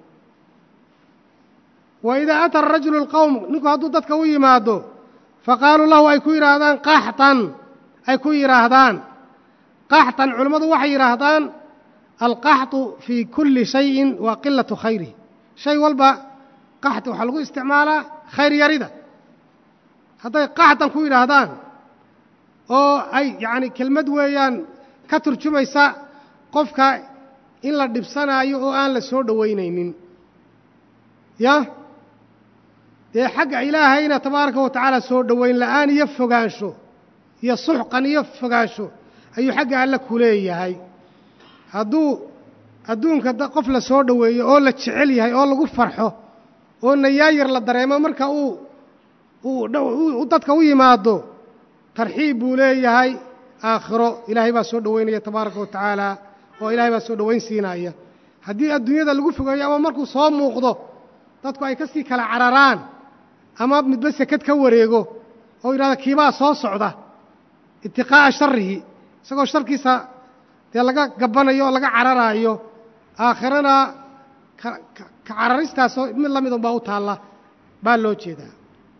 C: wa idaa ata arajulu alqowm ninku hadduu dadka u yimaado faqaaluu lahu ay ku yidhaahdaan qaxtan ay ku yidhaahdaan qaxtan culimmadu waxay yidhaahdaan alqaxطu fii kulli shayin waa qilatu khayrihi shay walba qaxti waxaa lagu isticmaalaa khayr yarida hadday qaxtan ku yidhaahdaan oo ay yacni kelmad weeyaan ka turjumaysa qofka in la dhibsanaayo oo aan la soo dhowaynaynin ya dee xagga ilaahayna tabaaraka wa tacaala soo dhowayn la'aan iyo fogaansho iyo suxqan iyo fogaansho ayuu xagga alle ku leeyahay hadduu adduunka qof la soo dhoweeyo oo la jecel yahay oo lagu farxo oo nayaayar la dareemo marka uu uu dadka u yimaado tarxiib buu leeyahay aakhiro ilaahay baa soo dhoweynaya tabaaraka wa tacaala oo ilaahay baa soo dhowayn siinaya haddii adduunyada lagu fogeeyo ama markuu soo muuqdo dadku ay ka sii kala cararaan ama midba sekad ka wareego oo yidhahda kiibaa soo socda itiqaa'a sharihi isagoo sharkiisa dee laga gabbanayo oo laga cararaayo aakhirana ka cararistaasoo mid la mid unbaa u taalla baa loo jeedaa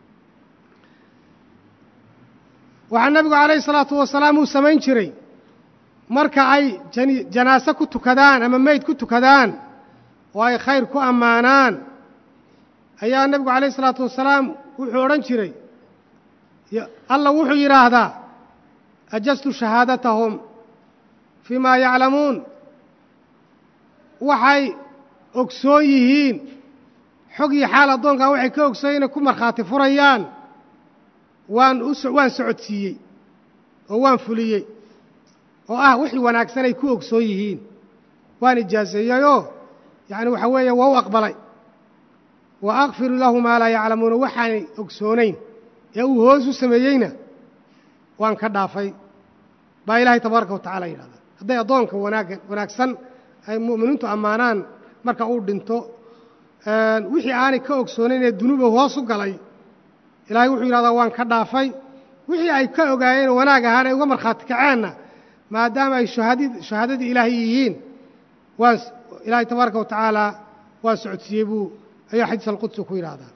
C: waxaa nebigu calayhi salaatu wasalaam uu samayn jiray marka ay janaase ku tukadaan ama meyd ku tukadaan oo ay khayr ku ammaanaan ayaa nebigu calayhi salaatu wasalaam wuxuu odhan jiray alla wuxuu yidhaahdaa ajastu shahaadatahum fii maa yaclamuun waxay ogsoon yihiin xog iyo xaal addoonkaa waxay ka ogsoon inay ku markhaati furayaan waan u waan socodsiiyey oo waan fuliyey oo ah wixii wanaagsan ay ku ogsoon yihiin waan ijaaseeyeyoo yacni waxaa weeye waa u aqbalay wa akfiru lahu maa laa yaclamuuna waxaanay ogsoonayn ee uu hoos u sameeyeyna waan ka dhaafay baa ilaahay tabaaraka wa tacala yidhahdaa hadday addoonka wanaagga wanaagsan ay mu'miniintu ammaanaan marka uu dhinto wixii aanay ka ogsoonayn ee dunuuba hoos u galay ilaahay wuxuu yidhahdaa waan ka dhaafay wixii ay ka ogaayeen wanaag ahaan ay uga markhaati kaceenna maadaama ay shahaadadii ilaahay yihiin waan ilaahay tabaaraka wa tacaala waa socodsiiyey buu ayaa xadiis alqudsi ku yidhaahdaa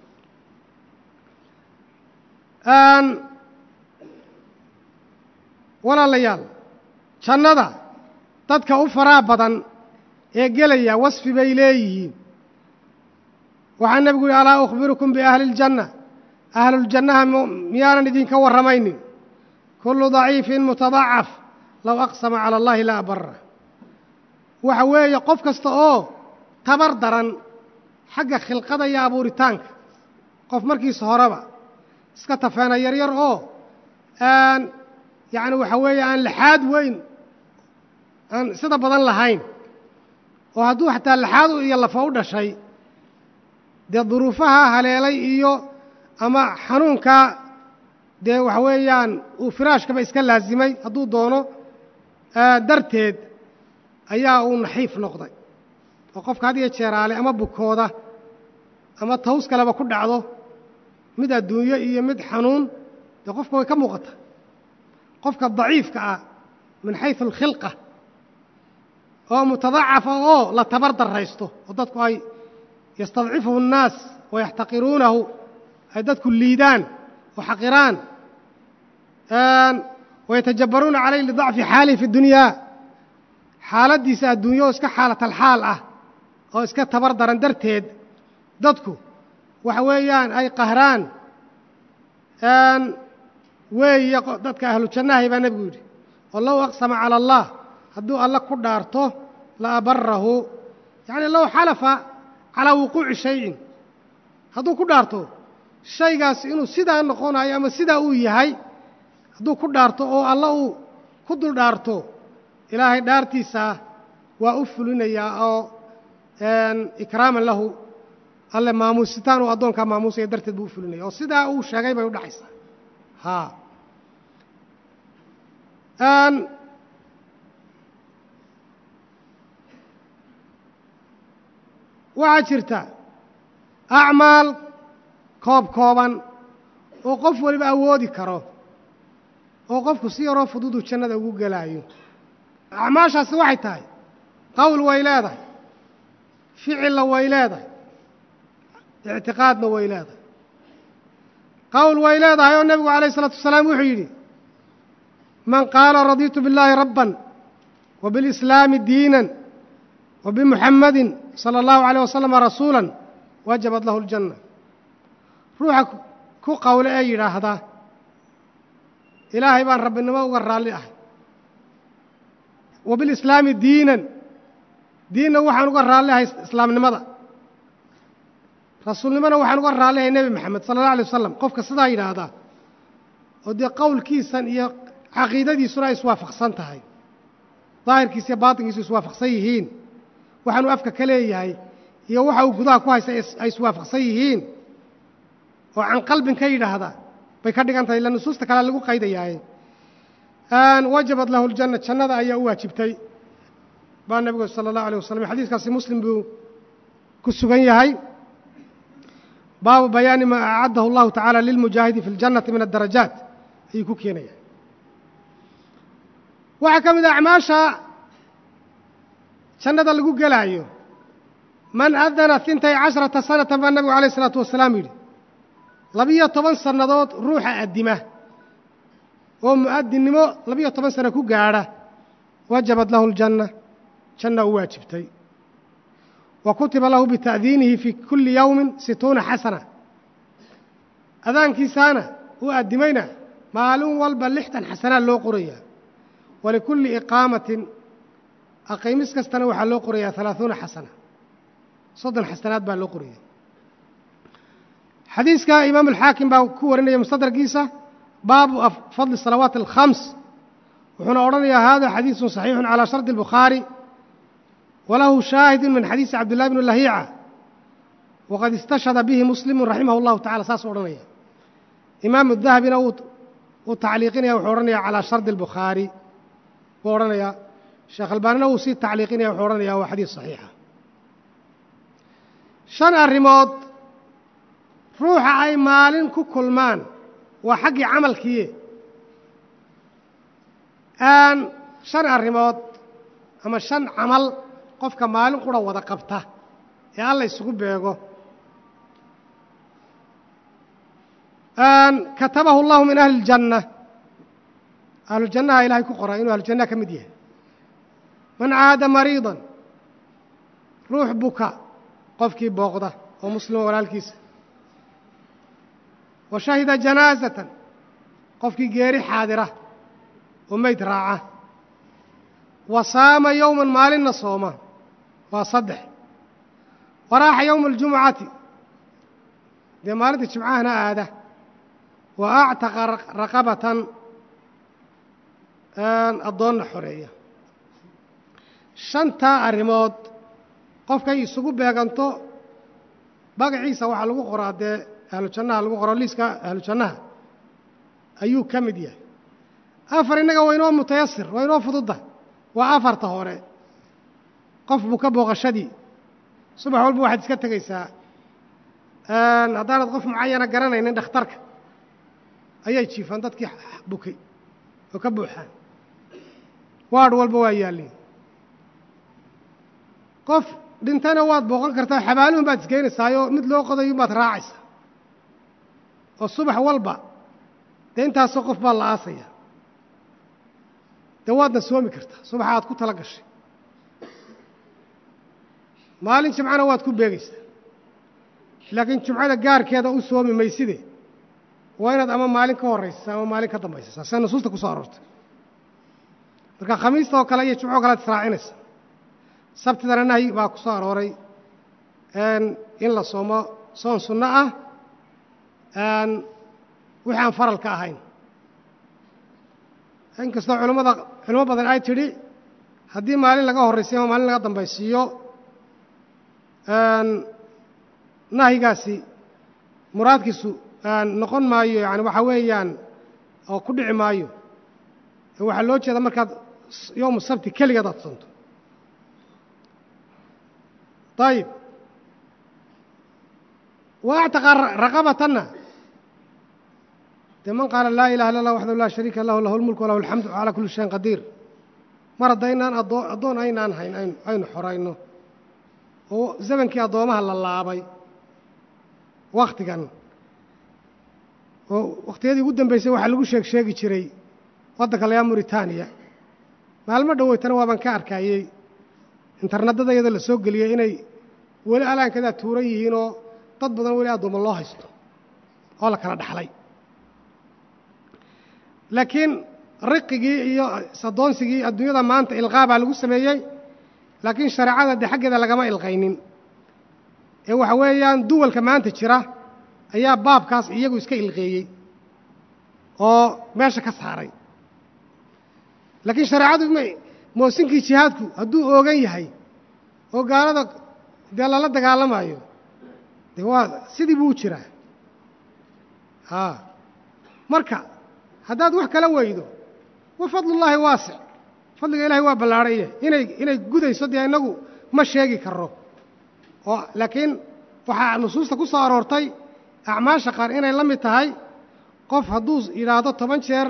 C: walaalayaal jannada dadka u faraa badan ee gelaya wasfi bay leeyihiin waxaa nebigu yihi alaa ukhbirukum biahli اljanna ahluljannaha miyaanan idinka warramaynin kullu daciifin mutadacaf low aqsama cala allahi la abara waxa weeye qof kasta oo tabar daran xagga khilqada iyo abuuritaanka qof markiisa horeba iska tafeena yaryar oo aan yacni waxa weeye aan laxaad weyn aan sida badan lahayn oo hadduu xataa laxaad iyo lafa u dhashay dee duruufaha haleelay iyo ama xanuunkaa dee waxa weeyaan uu firaashkaba iska laasimay hadduu doono darteed ayaa uu naxiif noqday oo qofka had iyo jeeraale ama bukooda ama taws kaleba ku dhacdo mid adduunyo iyo mid xanuun dee qofka way ka muuqata qofka daciifka ah min xaysu alkhilqa oo mutadacafa oo la tabar darraysto oo dadku ay yastadcifuhu الnaas wayaxtaqiruunahu ay dadku liidaan oo xaqiraan wayatajabaruuna calayh lidacfi xaalihi fi اdunyaa xaaladdiisa adduunyo oo iska xaalatalxaal ah oo iska tabar daran darteed dadku waxa weeyaan ay qahraan weeye dadka ahlu jannahay baa nebigu yidhi oo low aqsama cala allah hadduu alle ku dhaarto la abarahu yacni low xalafa calaa wuquuci shayin hadduu ku dhaarto shaygaas inuu sidaa noqonayo ama sidaa uu yahay hadduu ku dhaarto oo alla uu ku dul dhaarto ilaahay dhaartiisaa waa u fulinayaa oo ikraaman lahu alle maamuusitaan uu addoonkaa maamuusaya darteed buu u fulinaya oo sidaa uu sheegay bay u dhacaysaa haa waxaa jirta acmaal koob kooban oo qof waliba awoodi karo oo qofku si yaroo fududuu jannada ugu gelaayo acmaashaasi waxay tahay qowl way leedahay ficilla way leedahay ictiqaadna way leedahay qowl way leedahay oo nebigu calayh isalaatu wasalaam wuxuu yidhi man qaala radiitu billaahi rabban wa bilislaami diinan wa bimuxammadin sala allahu alayh wasalama rasuulan wajabat lahu aljanna ruuxa ku qowle ee yidhaahda ilaahay baan rabbinimo uga raalli ahay wa bilislaami diinan diinna waxaan uga raalli ahay islaamnimada rasuulnimona waxaan uga raalli ahay nebi moxamed sala allah alay wasalam qofka sidaa yidhaahdaa oo dee qowlkiisan iyo caqiidadiisuna ay iswaafaqsan tahay daahirkiisa iyo baatinkiisu iswaafaqsan yihiin waxaanuu afka ka leeyahay iyo waxa uu gudaha ku haysta ay iswaafaqsan yihiin oo can qalbin ka yidhaahda bay ka dhigan tahay ila nusuusta kalea lagu qaydayaaye wajabat lahu ljanna jannada ayaa u waajibtay baa nebigu sala allahu alيh wasalam xadiiskaasi muslim buu ku sugan yahay baabu bayaani maa acaddahu allahu tacaala lilmujaahidi fi اljannati min addarajaat ayuu ku keenaya waxaa ka mid a acmaasha jannada lagu gelaayo man adana intay casharata sanatan baa nebigu alayh isalaatu wasalaam yidhi labiyo toban sannadood ruuxa addima oo mu'adinnimo labiyo toban sano ku gaadha wajabat lahu aljanna janna u waajibtay wa kutiba lahu bita'diinihi fii kulli yowmin situuna xasana adaankiisaana uu addimayna maalin walba lixdan xasanaa loo qorayaa walikulli iqaamatin aqiimis kastana waxaa loo qorayaa halaaثuuna xasana soddon xasanaad baa loo qoraya xadiiska imaam alxaakim baa ku warinaya mustadrakiisa baabu fadli salawaati alkhams wuxuuna odhanayaa hada xadiiثu صaxiixu calى shardi الbukhaari walahu shaahidu min xadiisi cabdillahi bn lahiica waqad istashhada bihi muslimu raximah اllahu tacala saasuu odhanaya imaamu dahabina uu tacliiqinaya wuxuu odhanaya calىa shardi الbukhaari buu odhanayaa sheekh albaanina wuu sii tacliiqinaya wuxuu odhanaya waa xadiis صaxiixa shan arrimood ruuxa ay maalin ku kulmaan waa xaggii camalkiiye aan shan arrimood ama shan camal qofka maalin qura wada qabta ee alla isugu beego katabahu allahu min ahli اljanna ahlujannaha ilaahay ku qora inuu ahlujannaha ka mid yahay man caada mariidan ruux buka qofkii booqda oo muslima walaalkiisa wa shahida janaasatan qofkii geeri xaadira oo meyd raaca wa saama yowman maalinna sooma waa saddex wa raaxa yowma aljumucati dee maalinta jimcahana aada wa actaqa raqabatan addoonna xoreeya shantaa arrimood qofkay isugu beeganto magaciisa waxaa lagu qoraa dee ahlu jannaha lagu qoro liiska ahlu jannaha ayuu ka mid yahay afar innaga waa inoo mutayasir waa inoo fududda waa afarta hore qof buu ka booqashadii subax walba waxaad iska tegaysaa haddaanad qof mucayana garanaynin dhakhtarka ayay jiifaan dadkii bukay oo ka buuxaan waadh walba waa yaalliin qof dhintana waad booqan kartaa xabaaluhun baad isgeynaysaayoo mid loo qodayo baad raacaysaa oo subax walba dee intaasoo qof baa la aasaya dee waadna soomi kartaa subaxa aad ku tala gashay maalin jimcana waad ku beegaysaa laakiin jumcada gaarkeeda u soomi mayside waa inaad ama maalin ka horraysasaa ama maalin ka dambaysasaa sida nusuusta ku soo aroortay marka khamiista oo kale iyo jumco o kale ad israacinaysa sabtidana nahyi baa ku soo arooray in la soomo soon sunno ah wixii aan faralka ahayn inkastoo culimmada culimo badan ay tidhi haddii maalin laga horraysiyo ama maalin laga dambaysiiyo nahyigaasi muraadkiisu noqon maayo yani waxaa weeyaan oo ku dhici maayo waxaa loo jeeda markaad yowmu sabti keligeed aad soonto ayib wa actaqa raqabatanna dee man qaala laa ilaha illa allah waxdahu laa shariika lahu lahu lmulku walahu alxamdu calaa kulli shayin qadiir mar haddaynaan adoo addoon aynaan hayn aynu xorayno oo zamankii addoomaha la laabay wakhtigan oo wakhtiyadii ugu dambeysay waxaa lagu sheeg sheegi jiray waddanka layaa muritaaniya maalmo dhoweytana waabaan ka arkayey internetada iyada la soo geliyey inay weli alaankadaa tuuran yihiinoo dad badan weli addoommo loo haysto oo la kala dhaxlay laakiin riqigii iyo saddoonsigii adduunyada maanta ilqaa baa lagu sameeyey laakiin shareecada dee xaggeeda lagama ilqaynin ee waxa weeyaan duwalka maanta jira ayaa baabkaas iyagu iska ilqeeyey oo meesha ka saaray laakiin shareecadu moosinkii jihaadku hadduu oogan yahay oo gaalada dee lala dagaalamayo dee waa sidii buu u jiraa a marka haddaad wax kala weydo wa fadlullaahi waasic fadliga ilahay waa ballaarhaya inay inay gudayso dee innagu ma sheegi karo oo laakiin waxaa nusuusta ku soo aroortay acmaasha qaar inay la mid tahay qof hadduu yidhaahdo toban jeer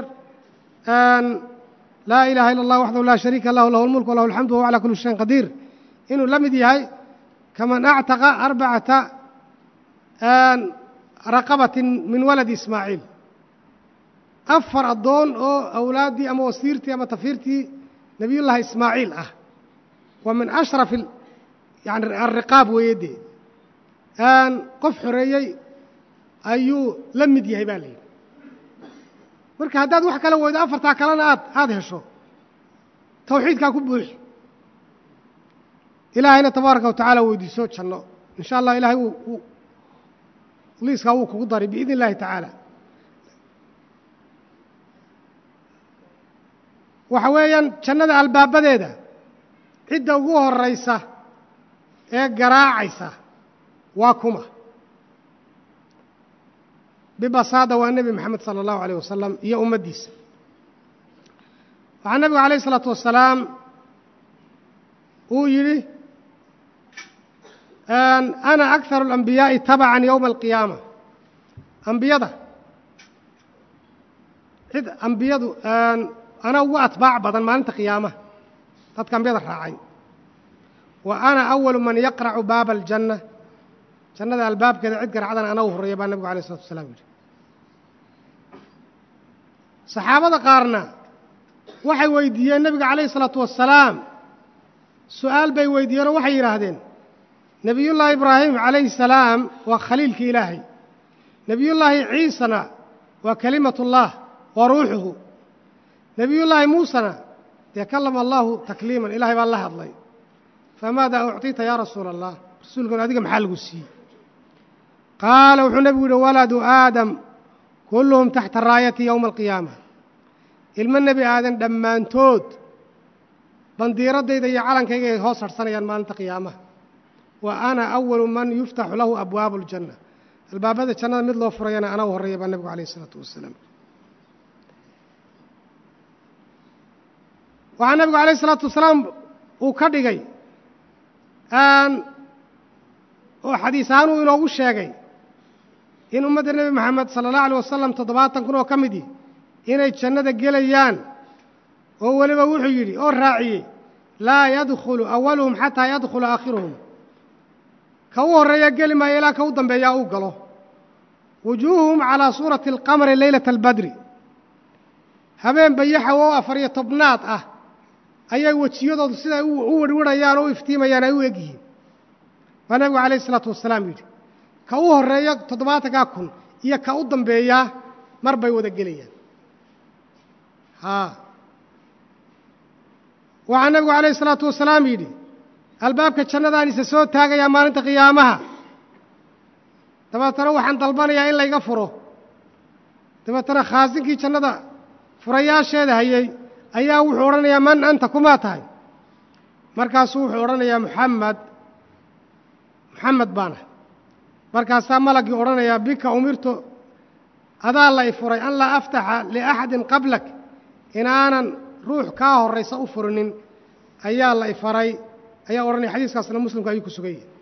C: laa ilaha illa allah waxdahu laa shariika lahu lahu lmulk walahu alxamdu wahuwa calaa kulli shayin qadiir inuu la mid yahay kaman actaqa arbacata raqabatin min waladi ismaaciil afar addoon oo awlaaddii ama wasiirtii ama tafiirtii nebiyullaahi ismaaciil ah waa min ashraf yani alriqaab weeye dee qof xoreeyey ayuu la mid yahay baa la yidhi marka haddaad wax kala weydo afartaa kalena aad aada hesho tawxiidkaa ku buuxi ilaahayna tabaaraka wa tacaala weydiiso janno in sha allah ilahay wuu liiskaa wuu kugu daray biidn illahi tacaala waxa weeyaan jannada albaabadeeda cidda ugu horraysa ee garaacaysa waa kuma bibasaada waa nebi moxamed sala allahu alayh wasalam iyo ummaddiisa waxaa nebigu alayh isalaatu wasalaam uu yidhi ana akharu alambiyaa'i tabacan yowma alqiyaama ambiyada cid ambiyadu ana ugu atbaac badan maalinta qiyaamaha dadka ambiyada raacay wa ana awalu man yaqracu baaba aljanna jannada albaabkeeda cid garacdana ana u horreeya baa nebigu alayh isalatu wasalaam yidhi saxaabada qaarna waxay weydiiyeen nebiga calayhi isalaatu wasalaam su'aal bay weydiiyeenoo waxay yidhaahdeen nebiyullaahi ibraahim calayhi salaam waa khaliilkii ilaahay nebiyullaahi ciisana waa kelimatullah waa ruuxuhu nebiyullaahi muusena dee kallama allaahu takliiman ilahay baa la hadlay famaada ucطita yaa rasuula allah rasuulkan adiga maxaa lagu siiyey qaala wuxuu nebigu yidhi waladu aadam kulluhum taxta raayati yowma alqiyaama ilmo nebi aadan dhammaantood bandiiraddayda iyo calankayga ay hoos harhsanayaan maalinta qiyaamaha wa ana awalu man yuftaxu lahu abwaabu aljanna albaabada jannada mid loo furayana ana u horreeya baa nebigu alayh isalaatu wasalaam waxaa nebigu alayh isalaatu wasalaam uu ka dhigay oo xadiis ahaan uu inoogu sheegay in ummadda nebi moxamed sala allahu alيh wasalam toddobaatan kun oo ka mid ihi inay jannada gelayaan oo weliba wuxuu yidhi oo raaciyey laa yadkhulu awaluhum xataa yadkhula aakhiruhum ka u horreeya geli maayo ilaa ka u dambeeyaa uu galo wujuuhuhum calaa suurati alqamari leylata albadri habeen bayaxa oo afar iyo tobnaad ah ayay wejiyadoodu siday u werhwarhayaan oo u iftiimayaan ay u eg yihiin waa nebigu calayh isalaatu wasalaam yidhi ka u horreeya toddobaatankaa kun iyo ka u dambeeyaa mar bay wada gelayaan haa waxaa nebigu calayh isalaatu wasalaam yidhi albaabka jannadaan isa soo taagayaa maalinta qiyaamaha dabeetana waxaan dalbanayaa in layga furo dabeetana khaasinkii jannada furayaasheeda hayey ayaa wuxuu odhanayaa man anta kumaa tahay markaasuu wuxuu odhanayaa muxamed muxamed baana markaasaa malaggii odhanayaa bika umirtu adaa la i furay an laa aftaxa liaxadin qablak inaanan ruux kaa horraysa u furinin ayaa la i faray ayaa odhanaya xadiiskaasna muslimku ayuu ku sugan yahay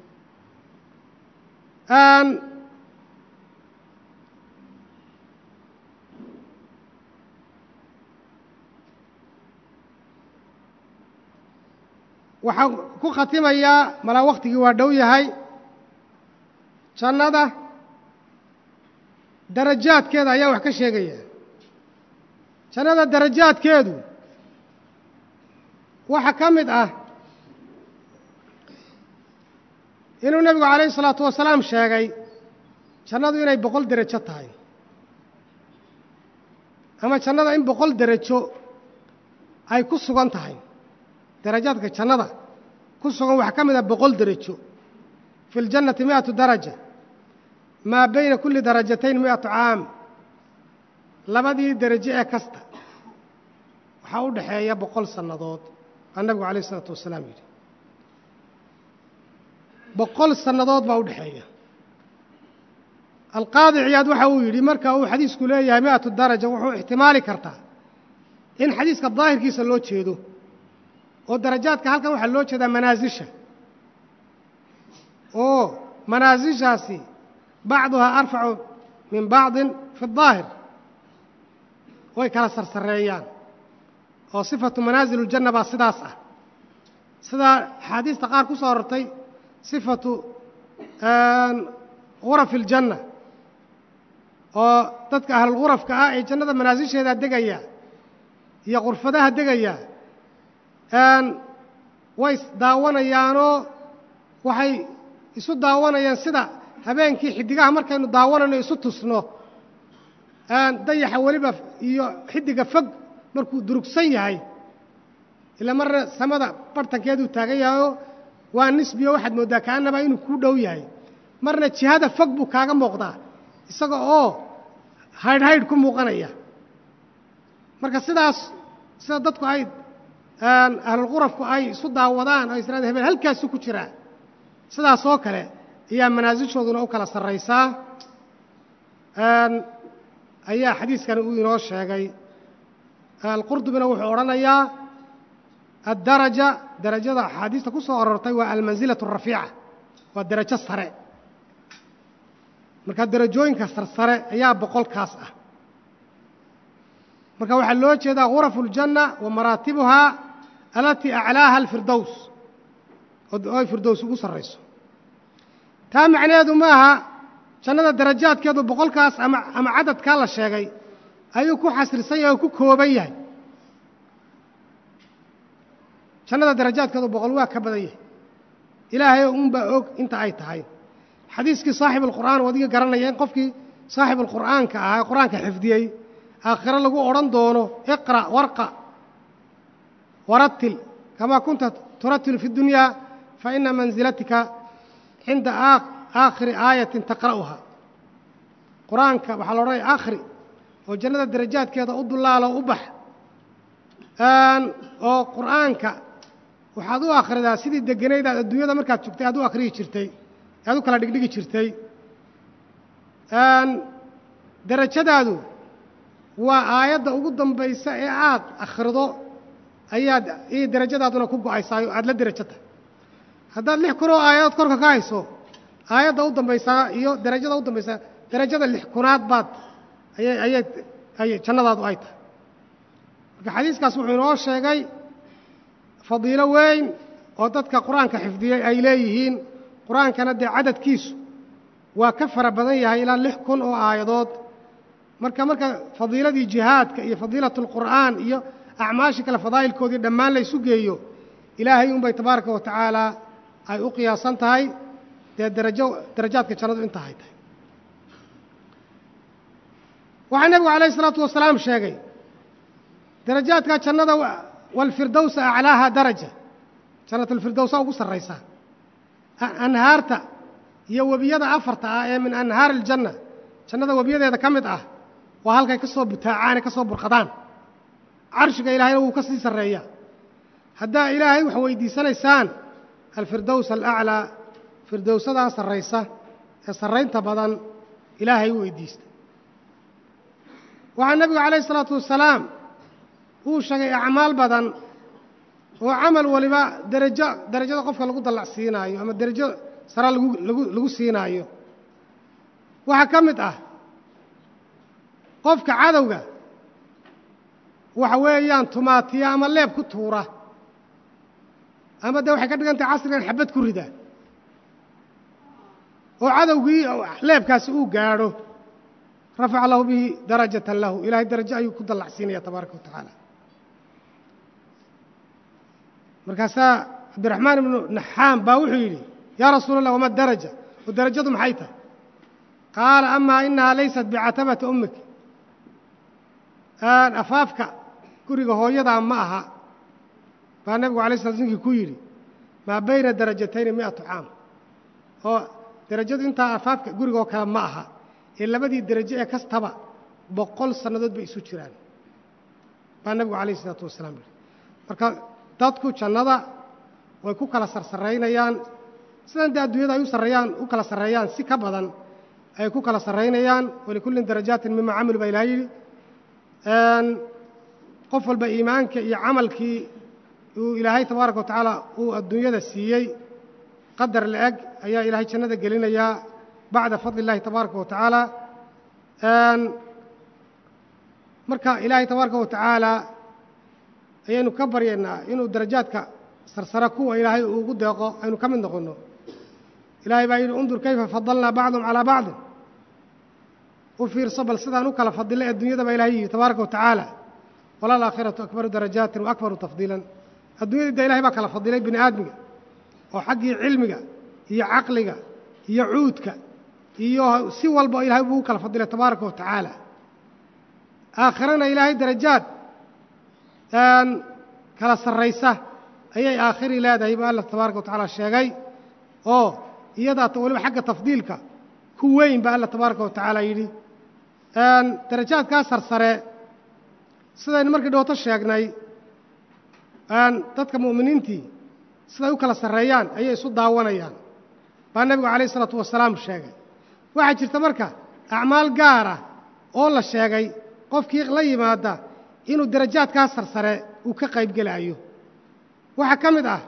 C: waxaan ku khatimayaa malaa wakhtigii waa dhow yahay jannada darajaadkeeda ayaa wax ka sheegaya jannada darajaadkeedu waxaa ka mid ah inuu nebigu calayhi isalaatu wasalaam sheegay jannadu inay boqol derajo tahay ama jannada in boqol derajo ay ku sugan tahay darajaadka jannada ku sugan waxaa ka mid ah boqol derajo fi اljannati miئatu daraja maa bayna kulli darajatayn miئatu caam labadii derajo ee kasta waxaa u dhaxeeya boqol sannadood baa nebigu alayh isalaatu wasalaam yidhi boqol sannadood baa u dhexeeya alqaadi ciyaad waxa uu yidhi marka uu xadiisku leeyahay mi'atu daraja wuxuu ixtimaali kartaa in xadiiska daahirkiisa loo jeedo oo darajaadka halkan waxaa loo jeedaa manaasisha oo manaasishaasi bacduhaa arfacu min bacdin fi اdaahir way kala sarsareeyaan oo sifatu manaasil اljanna baa sidaas ah sidaa axaadiista qaar ku soo arortay sifatu gurafi اljanna oo dadka ahlulgurafka ah ee jannada manaasisheeda degaya iyo qurfadaha degaya way isdaawanayaanoo waxay isu daawanayaan sida habeenkii xiddigaha markaynu daawanayno isu tusno dayaxa weliba iyo xiddiga fog markuu durugsan yahay ila marna samada bartankeeduu taagan yahayoo waa nisbiyo waxaad mooddaa kaanaba inuu kuu dhow yahay marna jihada fog buu kaaga muuqdaa isaga oo haydh haydh ku muuqanaya marka sidaas sida dadku ay ahlulqurafku ay isu daawadaan oo israada hebel halkaasu ku jiraa sidaas oo kale ayaa manaasishooduna u kala sarraysaa ayaa xadiiskani uu inoo sheegay alqurdubina wuxuu odhanayaa addaraja darajada axaadiista ku soo arortay waa almansilatu arafiica waa derajo sare marka derajooyinka sarsare ayaa boqolkaas ah marka waxaa loo jeedaa gurafu اljanna wa maraatibuhaa alatii aclaaha alfirdows oo ay firdows ugu sarrayso taa macnaheedu ma aha jannada darajaadkeedu boqolkaas ama ama cadadkaa la sheegay ayuu ku xasrisan yahay oo ku kooban yahay jannada darajaadkeedu boqol waa ka badan yahay ilaahay unbaa og inta ay tahay xadiiskii saaxib alqur'aan wadiga garanaya in qofkii saaxib alqur'aanka ahaa qur'aanka xifdiyey aakhiro lagu odhan doono iqra' warqa warattil kamaa kunta turattilu fi dunyaa fa ina mansilatika cinda aakhiri aayatin taqra'uha qur-aanka waxaa la odhanaya akhri oo jannada darajaadkeeda u dullaalo u bax oo qur'aanka waxaad u akhridaa sidii deganaydaad adduunyada markaad joogtay aad u akhriyi jirtay aad u kala dhigdhigi jirtay derajadaadu waa aayadda ugu dambaysa ee aad akhrido ayaad iyo derajadaaduna ku go'aysaa oo aad la derajo tahay haddaad lix kun oo aayadood korka ka hayso aayadda u dambaysaa iyo derajada u dambaysaa derajada lix kunaad baad ayay ayay ayay jannadaadu ay tahay marka xadiiskaas wuxuu inoo sheegay fadiilo weyn oo dadka qur-aanka xifdiyey ay leeyihiin qur-aankana dee cadadkiisu waa ka fara badan yahay ilaa lix kun oo aayadood marka marka fadiiladii jihaadka iyo fadiilatu lqur'aan iyo acmaashii kale fadaa'ilkoodii dhammaan la ysu geeyo ilaahay unbay tabaaraka wa tacaala ay u qiyaasan tahay dee darajo darajaadka jannadu inta hay tahay waxaa nebigu calayh isalaatu wasalaam sheegay darajaadka jannada walfirdowsa aclaaha daraja jannatulfirdowsa ugu sarraysaa anhaarta iyo webiyada afarta ah ee min anhaari aljanna jannada webiyadeeda ka mid ah waa halkay ka soo butaacaane ka soo burqadaan carshiga ilaahayna wuu ka sii sarreeyaa haddaa ilaahay wax weydiisanaysaan alfirdows alaclaa firdowsadaa sarraysa ee sarraynta badan ilaahay u weydiista waxaa nebigu calayh isalaatu wasalaam uu sheegay acmaal badan oo camal waliba derajo derajada qofka lagu dallacsiinaayo ama derajo sara lagu lagu lagu siinaayo waxaa ka mid ah qofka cadowga waxa weeyaan tumaatiya ama leeb ku tuura ama dee waxay ka dhigan tahay casrigan xabad ku rida oo cadowgii leebkaasi uu gaadho rafaca lahu bihi darajatan lahu ilaahay darajo ayuu ku dallacsiinaya tabaaraka wa tacaala markaasaa cabdiraxmaan ibnu naxaam baa wuxuu yidhi yaa rasuula allah wama daraja oo darajadu maxay tahay qaala amaa inahaa laysat bicatabati ummik afaafka guriga hooyadaa ma aha baa nebigu alay sla ninkii ku yidhi maa bayna darajatayni mi'atu caam oo derajadu intaa afaafka gurigoo kale ma aha ee labadii derajo ee kastaba boqol sannadood bay isu jiraan baa nebigu calayh isalaatu wasalaam yidhi marka dadku jannada way ku kala sarsaraynayaan sidan dee adduunyada ay u sarreeyaan u kala sarreeyaan si ka badan ay ku kala sarraynayaan walikullin darajaatin mima camilu baa ilaha yidhi qof walba iimaanka iyo camalkii uu ilaahay tabaaraka wa tacaala uu adduunyada siiyey qadar la-eg ayaa ilaahay jannada gelinayaa bacda fadli illahi tabaaraka wa tacaala marka ilaahay tabaaraka wa tacaala ayaynu ka baryaynaa inuu darajaadka sarsara kuwa ilaahay uu ugu deeqo aynu ka mid noqonno ilaahay baa yidhi undur kayfa fadalnaa bacdum calaa bacdin u fiirso bal sidaan u kala fadilay adduunyada baa ilahay yidhi tabaaraka wa tacaala walaalaakhiratu akbaru darajaatin wa akbaru tafdiilan adduunyadii dee ilahay baa kala fadilay bini aadmiga oo xaggii cilmiga iyo caqliga iyo cuudka iyo si walba ilahay buu u kala fadilay tabaaraka wa tacaala aakhirana ilaahay darajaad kala sarraysa ayay aakhiri leedahay buu alla tabaaraka wa tacaala sheegay oo iyadaata weliba xagga tafdiilka ku weyn baa alla tabaaraka wa tacaala yidhi darajaadkaa sarsare sidaynu markii dhooto sheegnay dadka mu'miniintii siday u kala sarreeyaan ayay isu daawanayaan baa nebigu calayh isalaatu wasalaam sheegay waxaa jirta marka acmaal gaara oo la sheegay qofkii la yimaada inuu darajaadkaa sarsare uu ka qayb gelaayo waxaa ka mid ah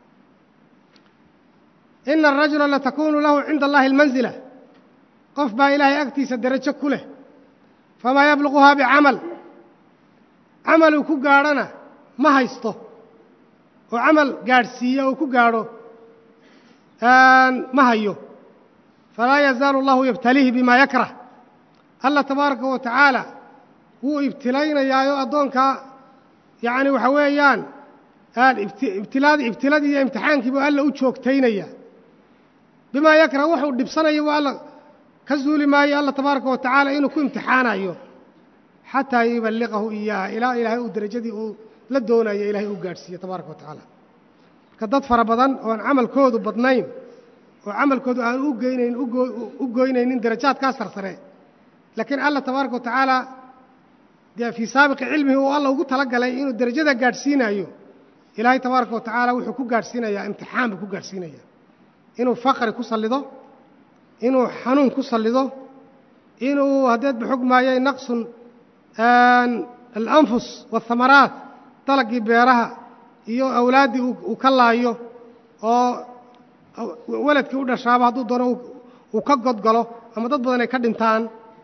C: ina arajula latakunu lahu cinda allahi almansila qof baa ilaahay agtiisa derajo ku leh famaa yabluquhaa bicamal camaluu ku gaadhana ma haysto oo camal gaadhsiiya oo ku gaadho ma hayo falaa yazaalu allahu yabtaliihi bimaa yakrah alla tabaaraka wa tacaala wuu ibtilaynayaayoo addoonkaa yacni waxa weeyaan ibtilaadii ibtiladii iyo imtixaankii buu alla u joogtaynaya bimaa yakrah wuxuu dhibsanayo buu alla ka zuuli maayo alla tabaaraka wa tacaala inuu ku imtixaanayo xataa yuballiqahu iyaaha ilaa ilaahay uu derajadii uu la doonayo ilahay uu gaadhsiiyo tabaaraka wa tacaala marka dad fara badan oon camalkoodu badnayn oo camalkoodu aan u geynayn u goynaynin darajaadkaa sarsare laakiin alla tabaaraka wa tacaala dee fii saabiqi cilmihi uu alla ugu tala galay inuu derajada gaadhsiinayo ilaahay tabaaraka wa tacaala wuxuu ku gaadhsiinayaa imtixaan buu ku gaadhsiinaya inuu faqri ku sallido inuu xanuun ku sallido inuu haddeed ba xog maayay naqsun alanfus waathamaraat dalagii beeraha iyo awlaaddii uu ka laayo oo weladkii u dhashaaba hadduu doono uu ka godgalo ama dad badan ay ka dhintaan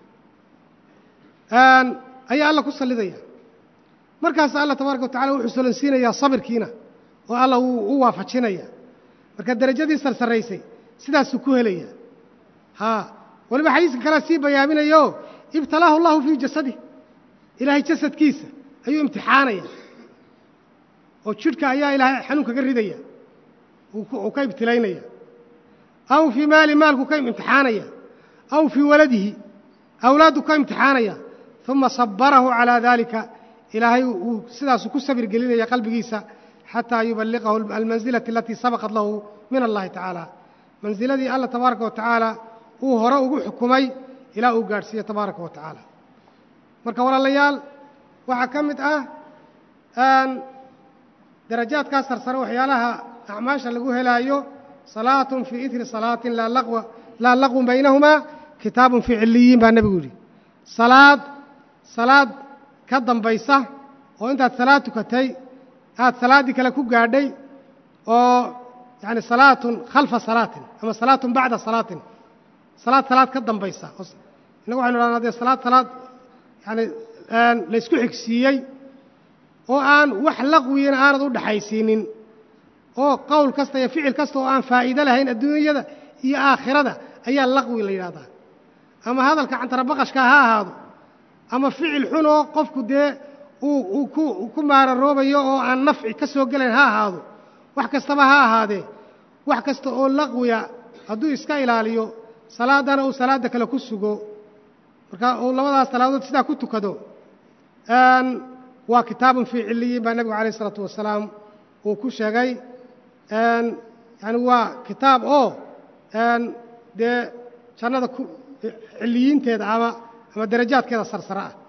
C: ayaa alla ku sallidaya markaas alla tabaaraka wa tacala wuxuu solonsiinayaa sabirkiina oo alla wuu u waafajinaya marka derajadii sarsaraysay sidaasuu ku helaya haa waliba xadiiska kalea sii bayaaminayo ibtalaahu allahu fii jasadih ilaahay jasadkiisa ayuu imtixaanaya oo jidhka ayaa ilaahay xanuun kaga ridaya uu ka ibtilaynaya aw fii maali maalku ka imtixaanaya aw fii waladihi awlaaddu ka imtixaanaya uma sabarahu calaa daalika ilaahay uu sidaasuu ku sabir gelinaya qalbigiisa xataa yuballiqahu almansilati alatii sabaqat lahu min allahi tacaala mansiladii alla tabaaraka wa tacaala uu hore ugu xukumay ilaa uu gaadhsiiyo tabaaraka wa tacaala marka walaalayaal waxaa ka mid ah darajaadkaa sarsare waxyaalaha acmaasha lagu helaayo salaatun fii idri salaatin laa laqwun baynahumaa kitaabun fii ciliyiin baa nebigu yidhi salaad salaad ka dambaysa oo intaad salaad tukatay aad salaaddii kale ku gaadhay oo yani salaatun khalfa salaatin ama salaatun bacda salaatin salaad salaad ka dambaysa innagu waxaynu dhahnaa dee salaad salaad yani laysku xigsiiyey oo aan wax laqwiyana aanad u dhaxaysiinin oo qowl kasta iyo ficil kasta oo aan faa'iido lahayn adduunyada iyo aakhirada ayaa laqwi la yidhahdaa ama hadalka cantarabaqashka ha ahaado ama ficil xun oo qofku dee uu ku maararoobayo oo aan nafci ka soo gelayn ha ahaado wax kastaba ha ahaadee wax kasta oo laqwiya hadduu iska ilaaliyo salaaddana uu salaadda kale ku sugo marka uu labadaas salaadood sidaa ku tukado waa kitaabun fii ciliyiin baa nebigu alayh isalaatu wasalaam uu ku sheegay yani waa kitaab oo dee jannada ciliyiinteeda ama ama darajaadkeeda sarsare ah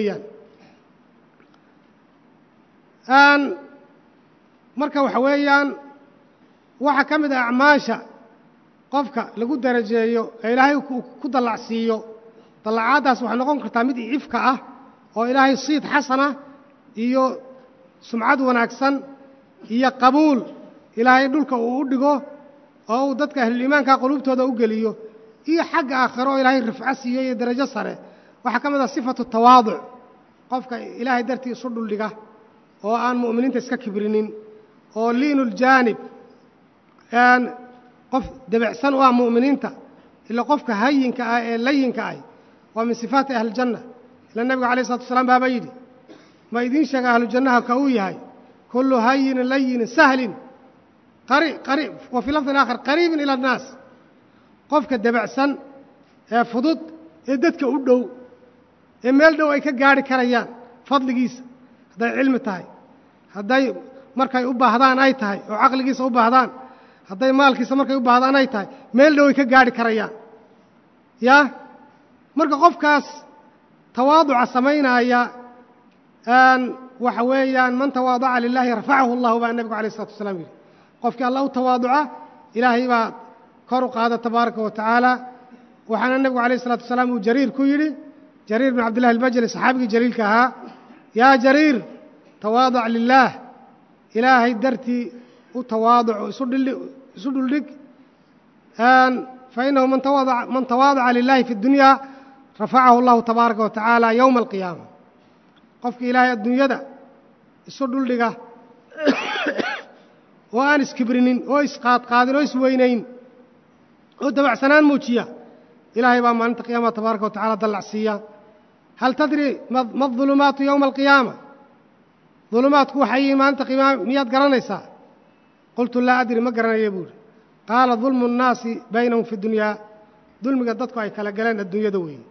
C: weeyaan marka waxa weeyaan waxaa ka mid ah acmaasha qofka lagu darajeeyo ee ilaahay ku dallacsiiyo dallacaaddaas waxay noqon kartaa mid ifka ah oo ilaahay siid xasana iyo sumcad wanaagsan iyo qabuul ilaahay dhulka uu u dhigo oo uu dadka ahluliimaanka quluubtooda u geliyo iyo xagga aakhiro oo ilaahay rifco siiyo iyo darajo sare waxaa ka mid ah sifatu tawaaduc qofka ilaahay dartii isu dhuldhiga oo aan mu'miniinta iska kibrinin oo liinuljaanib qof debecsan u ah mu'miniinta ila qofka hayinka ah ee layinka ah waa min sifaati ahlijanna ila nebigu alayh isalatu wasalaam baaba yidhi ma idiin sheega ahlujannaha ka uu yahay kullu hayinin layinin sahlin wa fii lafdin aakhar qariibin ila annaas qofka debacsan ee fudud ee dadka u dhow ee meel dhow ay ka gaadhi karayaan fadligiisa hadday cilmi tahay hadday markay u baahdaan ay tahay oo caqligiisa u baahdaan hadday maalkiisa markay u baahdaan ay tahay meel dhow ay ka gaadhi karayaan yaa marka qofkaas tawaaduca samaynaaya waxa weeyaan man tawaadaca lilaahi rafacahu allahu baa nebigu alayh isalatu wasalaam yidhi qofkii alla u tawaaduca ilaahay baa kor u qaada tabaaraka wa tacaala waxaana nebigu alayh isalatu wasalaam uu jariir ku yidhi jariir bin cabdillahi albajali saxaabigii jaliilka ahaa yaa jariir tawaadac lilaah ilaahay dartii u tawaaduc isu dhuldhig fainahu man tawaadaca lilahi fi اdunya rafacahu allahu tabaaraka wa tacaala yowma alqiyaama qofkii ilaahay adduunyada isu dhuldhiga oo aan iskibrinin oo isqaadqaadin oo isweynayn oo dabacsanaan muujiya ilaahay baa maalinta qiyaama tabaaraka wa tacala dallacsiiya hal tadri ma adulumaatu yowma alqiyaama dulumaadku waxay yihiin maalinta qiimaha miyaad garanaysaa qultu laa adri ma garanaya buuhi qaala dulmu nnaasi baynahum fi dunyaa dulmiga dadku ay kala galeen adduunyada weeye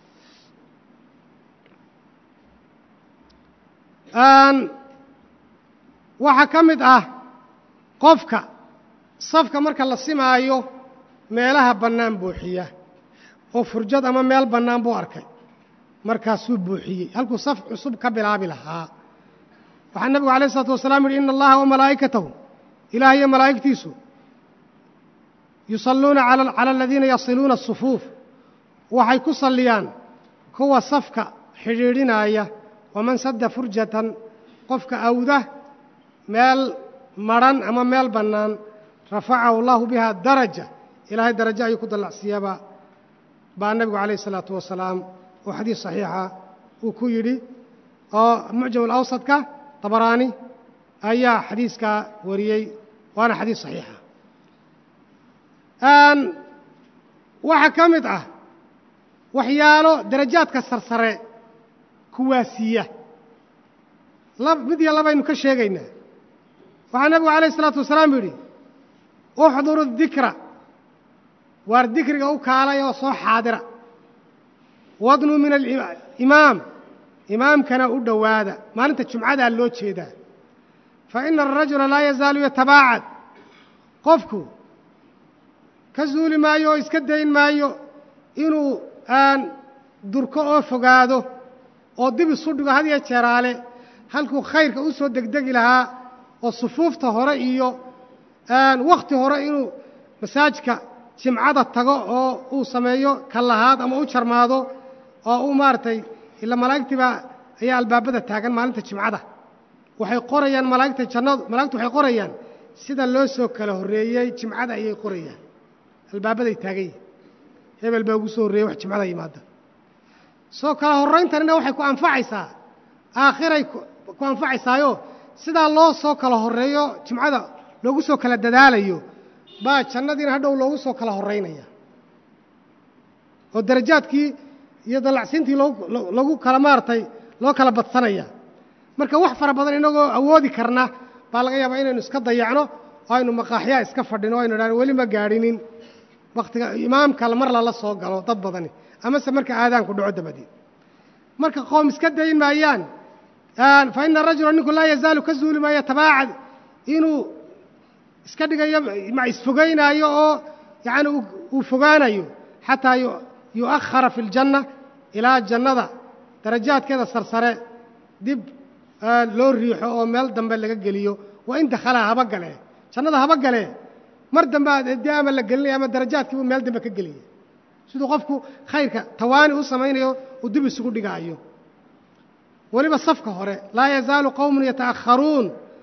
C: waxaa ka mid ah qofka safka marka la simaayo meelaha bannaan buuxiya oo furjad ama meel bannaan buu arkay markaasuu buuxiyey halkuu saf cusub ka bilaabi lahaa waxaa nebigu alayh isalaatu wasalaam yidhi ina allaha wamalaa'ikatahu ilaah iyo malaa'igtiisu yusalluuna cala aladiina yasiluuna asufuuf waxay ku salliyaan kuwa safka xidhiidhinaaya waman sadda furjatan qofka awda meel madrhan ama meel bannaan rafacahu allahu biha daraja ilaahay darajo ayuu ku dallacsiiyaba baa nebigu calayh isalaatu wasalaam oo xadiis saxiixa uu ku yidhi oo mucjam alawsadka dabaraani ayaa xadiiskaa wariyey waana xadiis saxiixa waxaa ka mid ah waxyaalo darajaadka sarsare kuwaasiiya mid iyo labaynu ka sheegaynaa waxaa nebigu alayh isalaatu wasalaam yidhi uxduru dikra waar dikriga u kaalay oo soo xaadira wadnuu min alimaam imaamkana u dhowaada maalinta jumcadaa loo jeedaa fa ina arajula laa yazaalu yatabaacad qofku ka zuuli maayo oo iska dayn maayo inuu aan durko oo fogaado oo dib isu dhigo had iyo jeeraale halkuu khayrka u soo degdegi lahaa oo sufuufta hore iyo wakhti hore inuu masaajidka jimcada tago oo uu sameeyo ka lahaad ama u jarmaado oo uu maaragtay ila malaa'igtiibaa ayaa albaabada taagan maalinta jimcada waxay qorayaan malaa'igta jannadu malaigtu waxay qorayaan sida loo soo kala horreeyey jimcada ayay qorayaan albaabaday taagan yihin hebel baa ugu soo horreeyey wax jimcada yimaada soo kala horrayntanina waxay ku anfacaysaa aakhiray ku anfacaysaayo sidaa loo soo kala horreeyo jimcada loogu soo kala dadaalayo baa jannadiina hadhow loogu soo kala horraynaya oo darajaadkii iyo dallacsiintii lagu kala maaragtay loo kala badsanaya marka wax fara badan inagoo awoodi karna baa laga yaabaa inaynu iska dayacno oo aynu maqaaxyaa iska fadhino o aynu idhahno weli ma gaadhinin wakhtiga imaamka mar lala soo galo dad badani amase marka aadaanku dhaco dabadeed marka qoom iska dayn maayaan fa ina rajula ninku laa yazaalu ka zuuli maayo tabaacad inuu iska dhigayo ma isfogaynaayo oo yacani uu fogaanayo xataa yu'akhara fi ljanna ilaa jannada darajaadkeeda sarsare dib loo riixo oo meel dambe laga geliyo waa in dakhalaa haba galee jannada haba galee mar dambe dee ama la gelinaya ama darajaadkiibuu meel dambe ka gelaya siduu qofku khayrka tawaani u samaynayo uu dib isugu dhigaayo weliba safka hore laa yazaalu qowmun yataأkharuun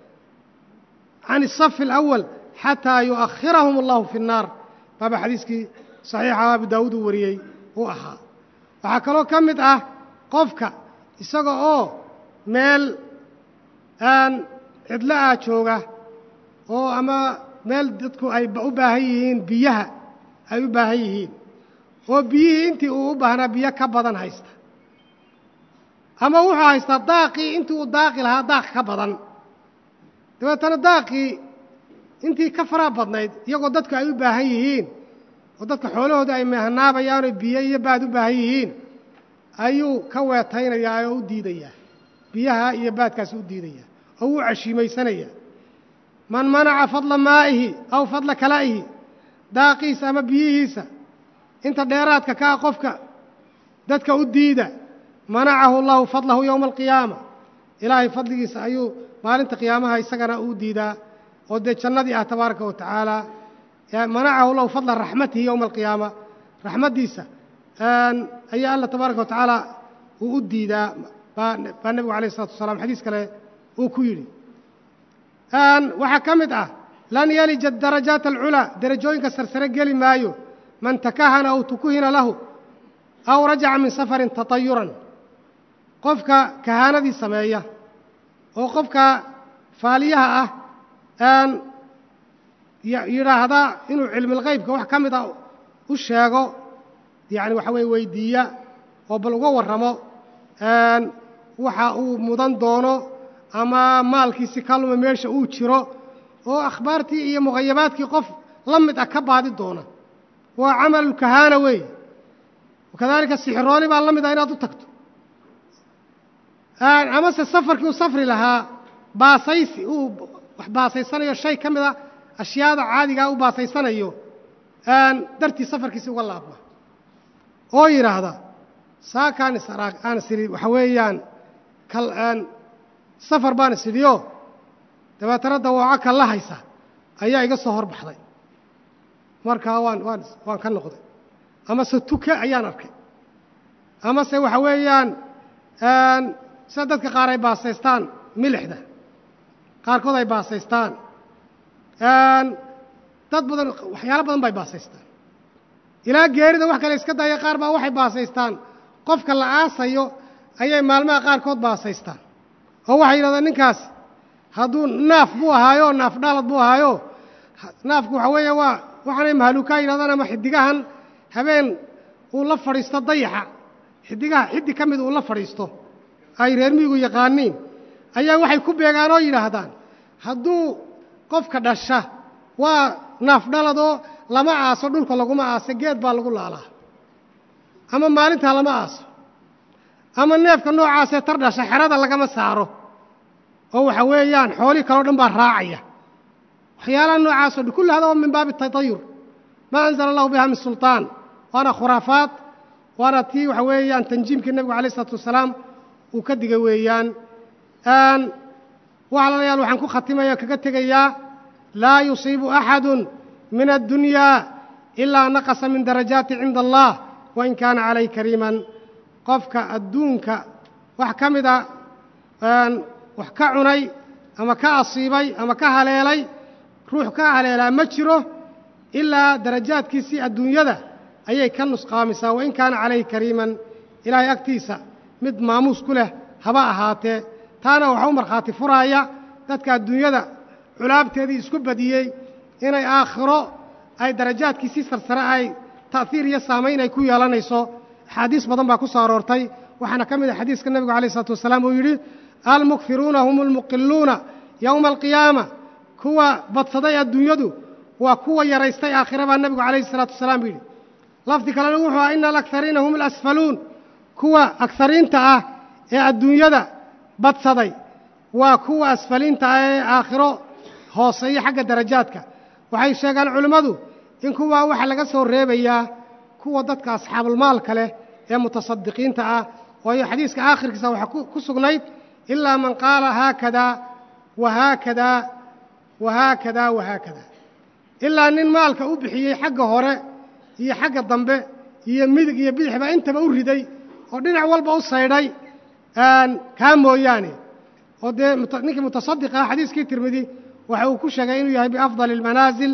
C: can الصف الأول xatىa yuؤkhirahum اllahu fi الnaar baaba xadiiskii صaxiixa abu daawuud uu wariyey uu ahaa waxaa kaloo ka mid ah qofka isaga oo meel aan cidlo ah jooga oo ama meel dadku ay u baahan yihiin biyaha ay u baahan yihiin oo biyihii intii uu u baahnaa biyo ka badan haysta ama wuxuu haystaa daaqii intii uu daaqi lahaa daaq ka badan dabeetana daaqii intii ka faraa badnayd iyagoo dadku ay u baahan yihiin oo dadka xoolahooda ay mehanaabayaanoo biyo iyo baad u baahan yihiin ayuu ka weetaynayaa oo u diidayaa biyaha iyo baadkaasi u diidayaa oo wuu cashiimaysanayaa man manaca fadla maa'ihi aw fadla kalaa'ihi daaqiisa ama biyihiisa inta dheeraadka ka ah qofka dadka u diida manacahu allahu fadlahu yowma alqiyaama ilaahay fadligiisa ayuu maalinta qiyaamaha isagana uu diidaa oo dee jannadii ah tabaaraka wa tacaala manacahu lahu fadla raxmatihi yowma alqiyaama raxmaddiisa ayaa alla tabaaraka wa tacaala uu u diidaa baa nebigu alayh isalatu wasalaam xadiis kale uu ku yidhi waxaa ka mid ah lan yalija darajaat alculaa derajooyinka sarsare geli maayo man takahana aw tukuhina lahu aw rajaca min safarin tatayuran qofka kahaanadii sameeya oo qofka faaliyaha ah aan yidhaahda inuu cilmilqaybka wax ka mid a u sheego yacni waxa weye weydiiya oo bal uga warramo waxa uu mudan doono ama maalkiisi ka luma meesha uu jiro oo akhbaartii iyo muqayabaadkii qof la mid ah ka baadi doona waa camalulkahaana weeye wakadaalika sixirooli baa la mid ah inaad u tagto amase safarkii uu safri lahaa baasaysi uu wax baasaysanayo shay ka mid a ashyaada caadigaa u baasaysanayo dartii safarkiisi uga laabma oo yidhaahda saakaan is aan is idhi waxa weeyaan kal safar baan is idhiyo dabeetana dawaaco kal la haysa ayaa iga soo hor baxday markaa waan waan waan ka noqday amase tuke ayaan arkay amase waxa weeyaan sida dadka qaar ay baasaystaan milixda qaarkood ay baasaystaan dad badan waxyaalo badan bay baasaystaan ilaa geerida wax kale iska daaya qaar baa waxay baasaystaan qofka la aasayo ayay maalmaha qaarkood baasaystaan oo waxay yidhahdaan ninkaas hadduu naaf buu ahaayo naaf dhaalad buu ahaayo naafku waxa weeye waa waxaanay mahluukaa yidhahdaan ama xiddigahan habeen uu la fadhiisto dayaxa xiddigaha xiddi ka mid uu la fadhiisto ay reer miyigu yaqaaniin ayaa waxay ku beegaan oo yidhaahdaan hadduu qofka dhasha waa naaf dhaladoo lama aaso dhulka laguma aaso geed baa lagu laalaa ama maalintaa lama aaso ama neefka noocaasee tar dhasha xerada lagama saaro oo waxa weeyaan xoolihii kaleo dhan baa raacaya waxyaalaha noocaasoo dhan kulli hada oo min baabi tatayur maa anzala allahu biha min sulطaan waana khuraafaad waana tii waxa weeyaan tanjiimkii nebigu alayh isalaatu wasalaam uu ka digay weeyaan walaalayaal waxaan ku khatimaya o kaga tegayaa laa yusiibu axadu min addunyaa ilaa naqasa min darajaati cinda allah wain kaana calayh kariiman qofka adduunka wax ka mida wax ka cunay ama ka asiibay ama ka haleelay ruux ka haleelaa ma jiro ilaa darajaadkiisii adduunyada ayay ka nusqaamisaa wain kaana calayhi kariiman ilaahay agtiisa mid maamuus ku leh haba ahaatee taana waxaa u markhaati furaaya dadka adduunyada culaabteedii isku badiyey inay aakhiro ay darajaadkiisii sarsare ay ta'hiir iyo saamayn ay ku yeelanayso axaadiis badan baa ku soo aroortay waxaana ka mid ah xadiiska nebigu alayh isalaatu wasalaam uu yidhi almukfiruuna hum almuqiluuna yowma alqiyaama kuwa badsaday adduunyadu waa kuwa yaraystay aakhira baa nebigu calayhi isalaatu wasalaam yidhi lafdi kalena wuxuu aha ina alakhariina hum alasfaluun kuwa akhariinta ah ee adduunyada badsaday waa kuwa asfaliinta ah ee aakhiro hooseeya xagga darajaadka waxay sheegaan culimmadu in kuwaa waxaa laga soo reebayaa kuwa dadka asxaabulmaalka leh ee mutasadiqiinta ah waayo xadiiska aakhirkiisa waxaa ku sugnayd ilaa man qaala haakadaa wahaakadaa wahaakadaa wahaakadaa ilaa nin maalka u bixiyey xagga hore iyo xagga dambe iyo midig iyo bidixba intaba u riday oo dhinac walba u saydhay kaa mooyaane oo dee ninkii mutasadiq ah xadiiskii tirmidi waxa uu ku sheegay inuu yahay biafdali اlmanaasil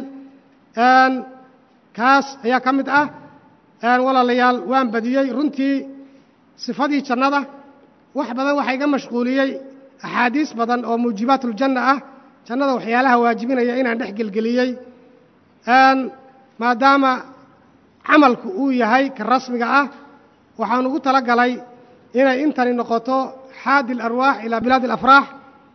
C: kaas ayaa ka mid ah walaalayaal waan badiyey runtii sifadii jannada wax badan waxaa iga mashquuliyey axaadiis badan oo muujibaat uljanna ah jannada waxyaalaha waajibinaya inaan dhex gelgeliyey maadaama camalku uu yahay ka rasmiga ah waxaan ugu tala galay inay intani noqoto xaadi alarwaax ilaa bilaadi alafraax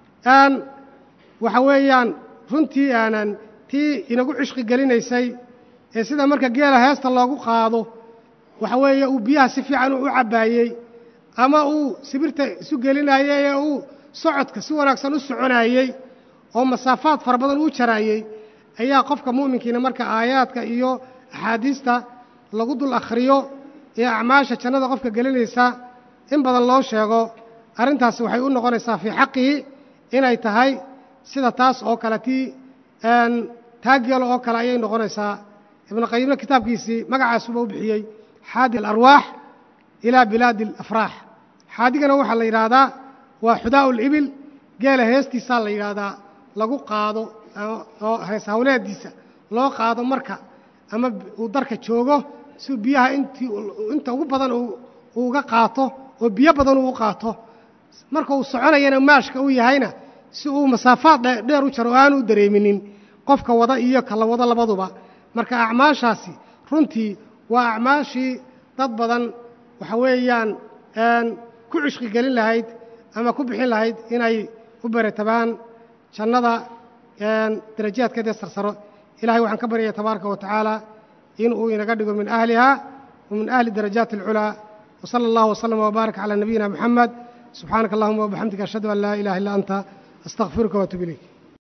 C: waxa weeyaan runtii aanan tii inagu cishqi gelinaysay ee sida marka geela heesta loogu qaado waxa weeye uu biyaha si fiican u cabbaayey ama uu sibirta isu gelinaayey ee uu socodka si wanaagsan u soconaayey oo masaafaad fara badan uu jaraayey ayaa qofka mu'minkiina marka aayaadka iyo axaadiista lagu dul akhriyo ee acmaasha jannada qofka gelinaysa in badan loo sheego arrintaasi waxay u noqonaysaa fii xaqihi inay tahay sida taas oo kale tii taageelo oo kale ayay noqonaysaa ibnu qayimna kitaabkiisii magacaasuba u bixiyey xaadi alarwaax ilaa bilaadi alafraax xaadigana waxaa la yidhaahdaa waa xudaa'u libil geela heestiisaa la yidhaahdaa lagu qaado oo hees hawleediisa loo qaado marka ama uu darka joogo si biyaha intii inta ugu badan uu uga qaato oo biyo badan uu u qaato marka uu soconayana maashka u yahayna si uu masaafaad dheer u jaro oo aanu u dareeminin qofka wada iyo kala wado labaduba marka acmaashaasi runtii waa acmaashii dad badan waxa weeyaan ku cishqi gelin lahayd ama ku bixin lahayd inay u beratabaan jannada darajaadkeedee sarsaro ilahay waxaan ka baryaya tabaaraka wa tacaala inuu inaga dhigo min ahliha wa min ahli darajaati alculaa وصلى الله وسلم وبارك على نبينا محمد سبحانك اللهم وبحمدك أشهد أن لا إله إلا أنت أستغفرك وأتوب إليك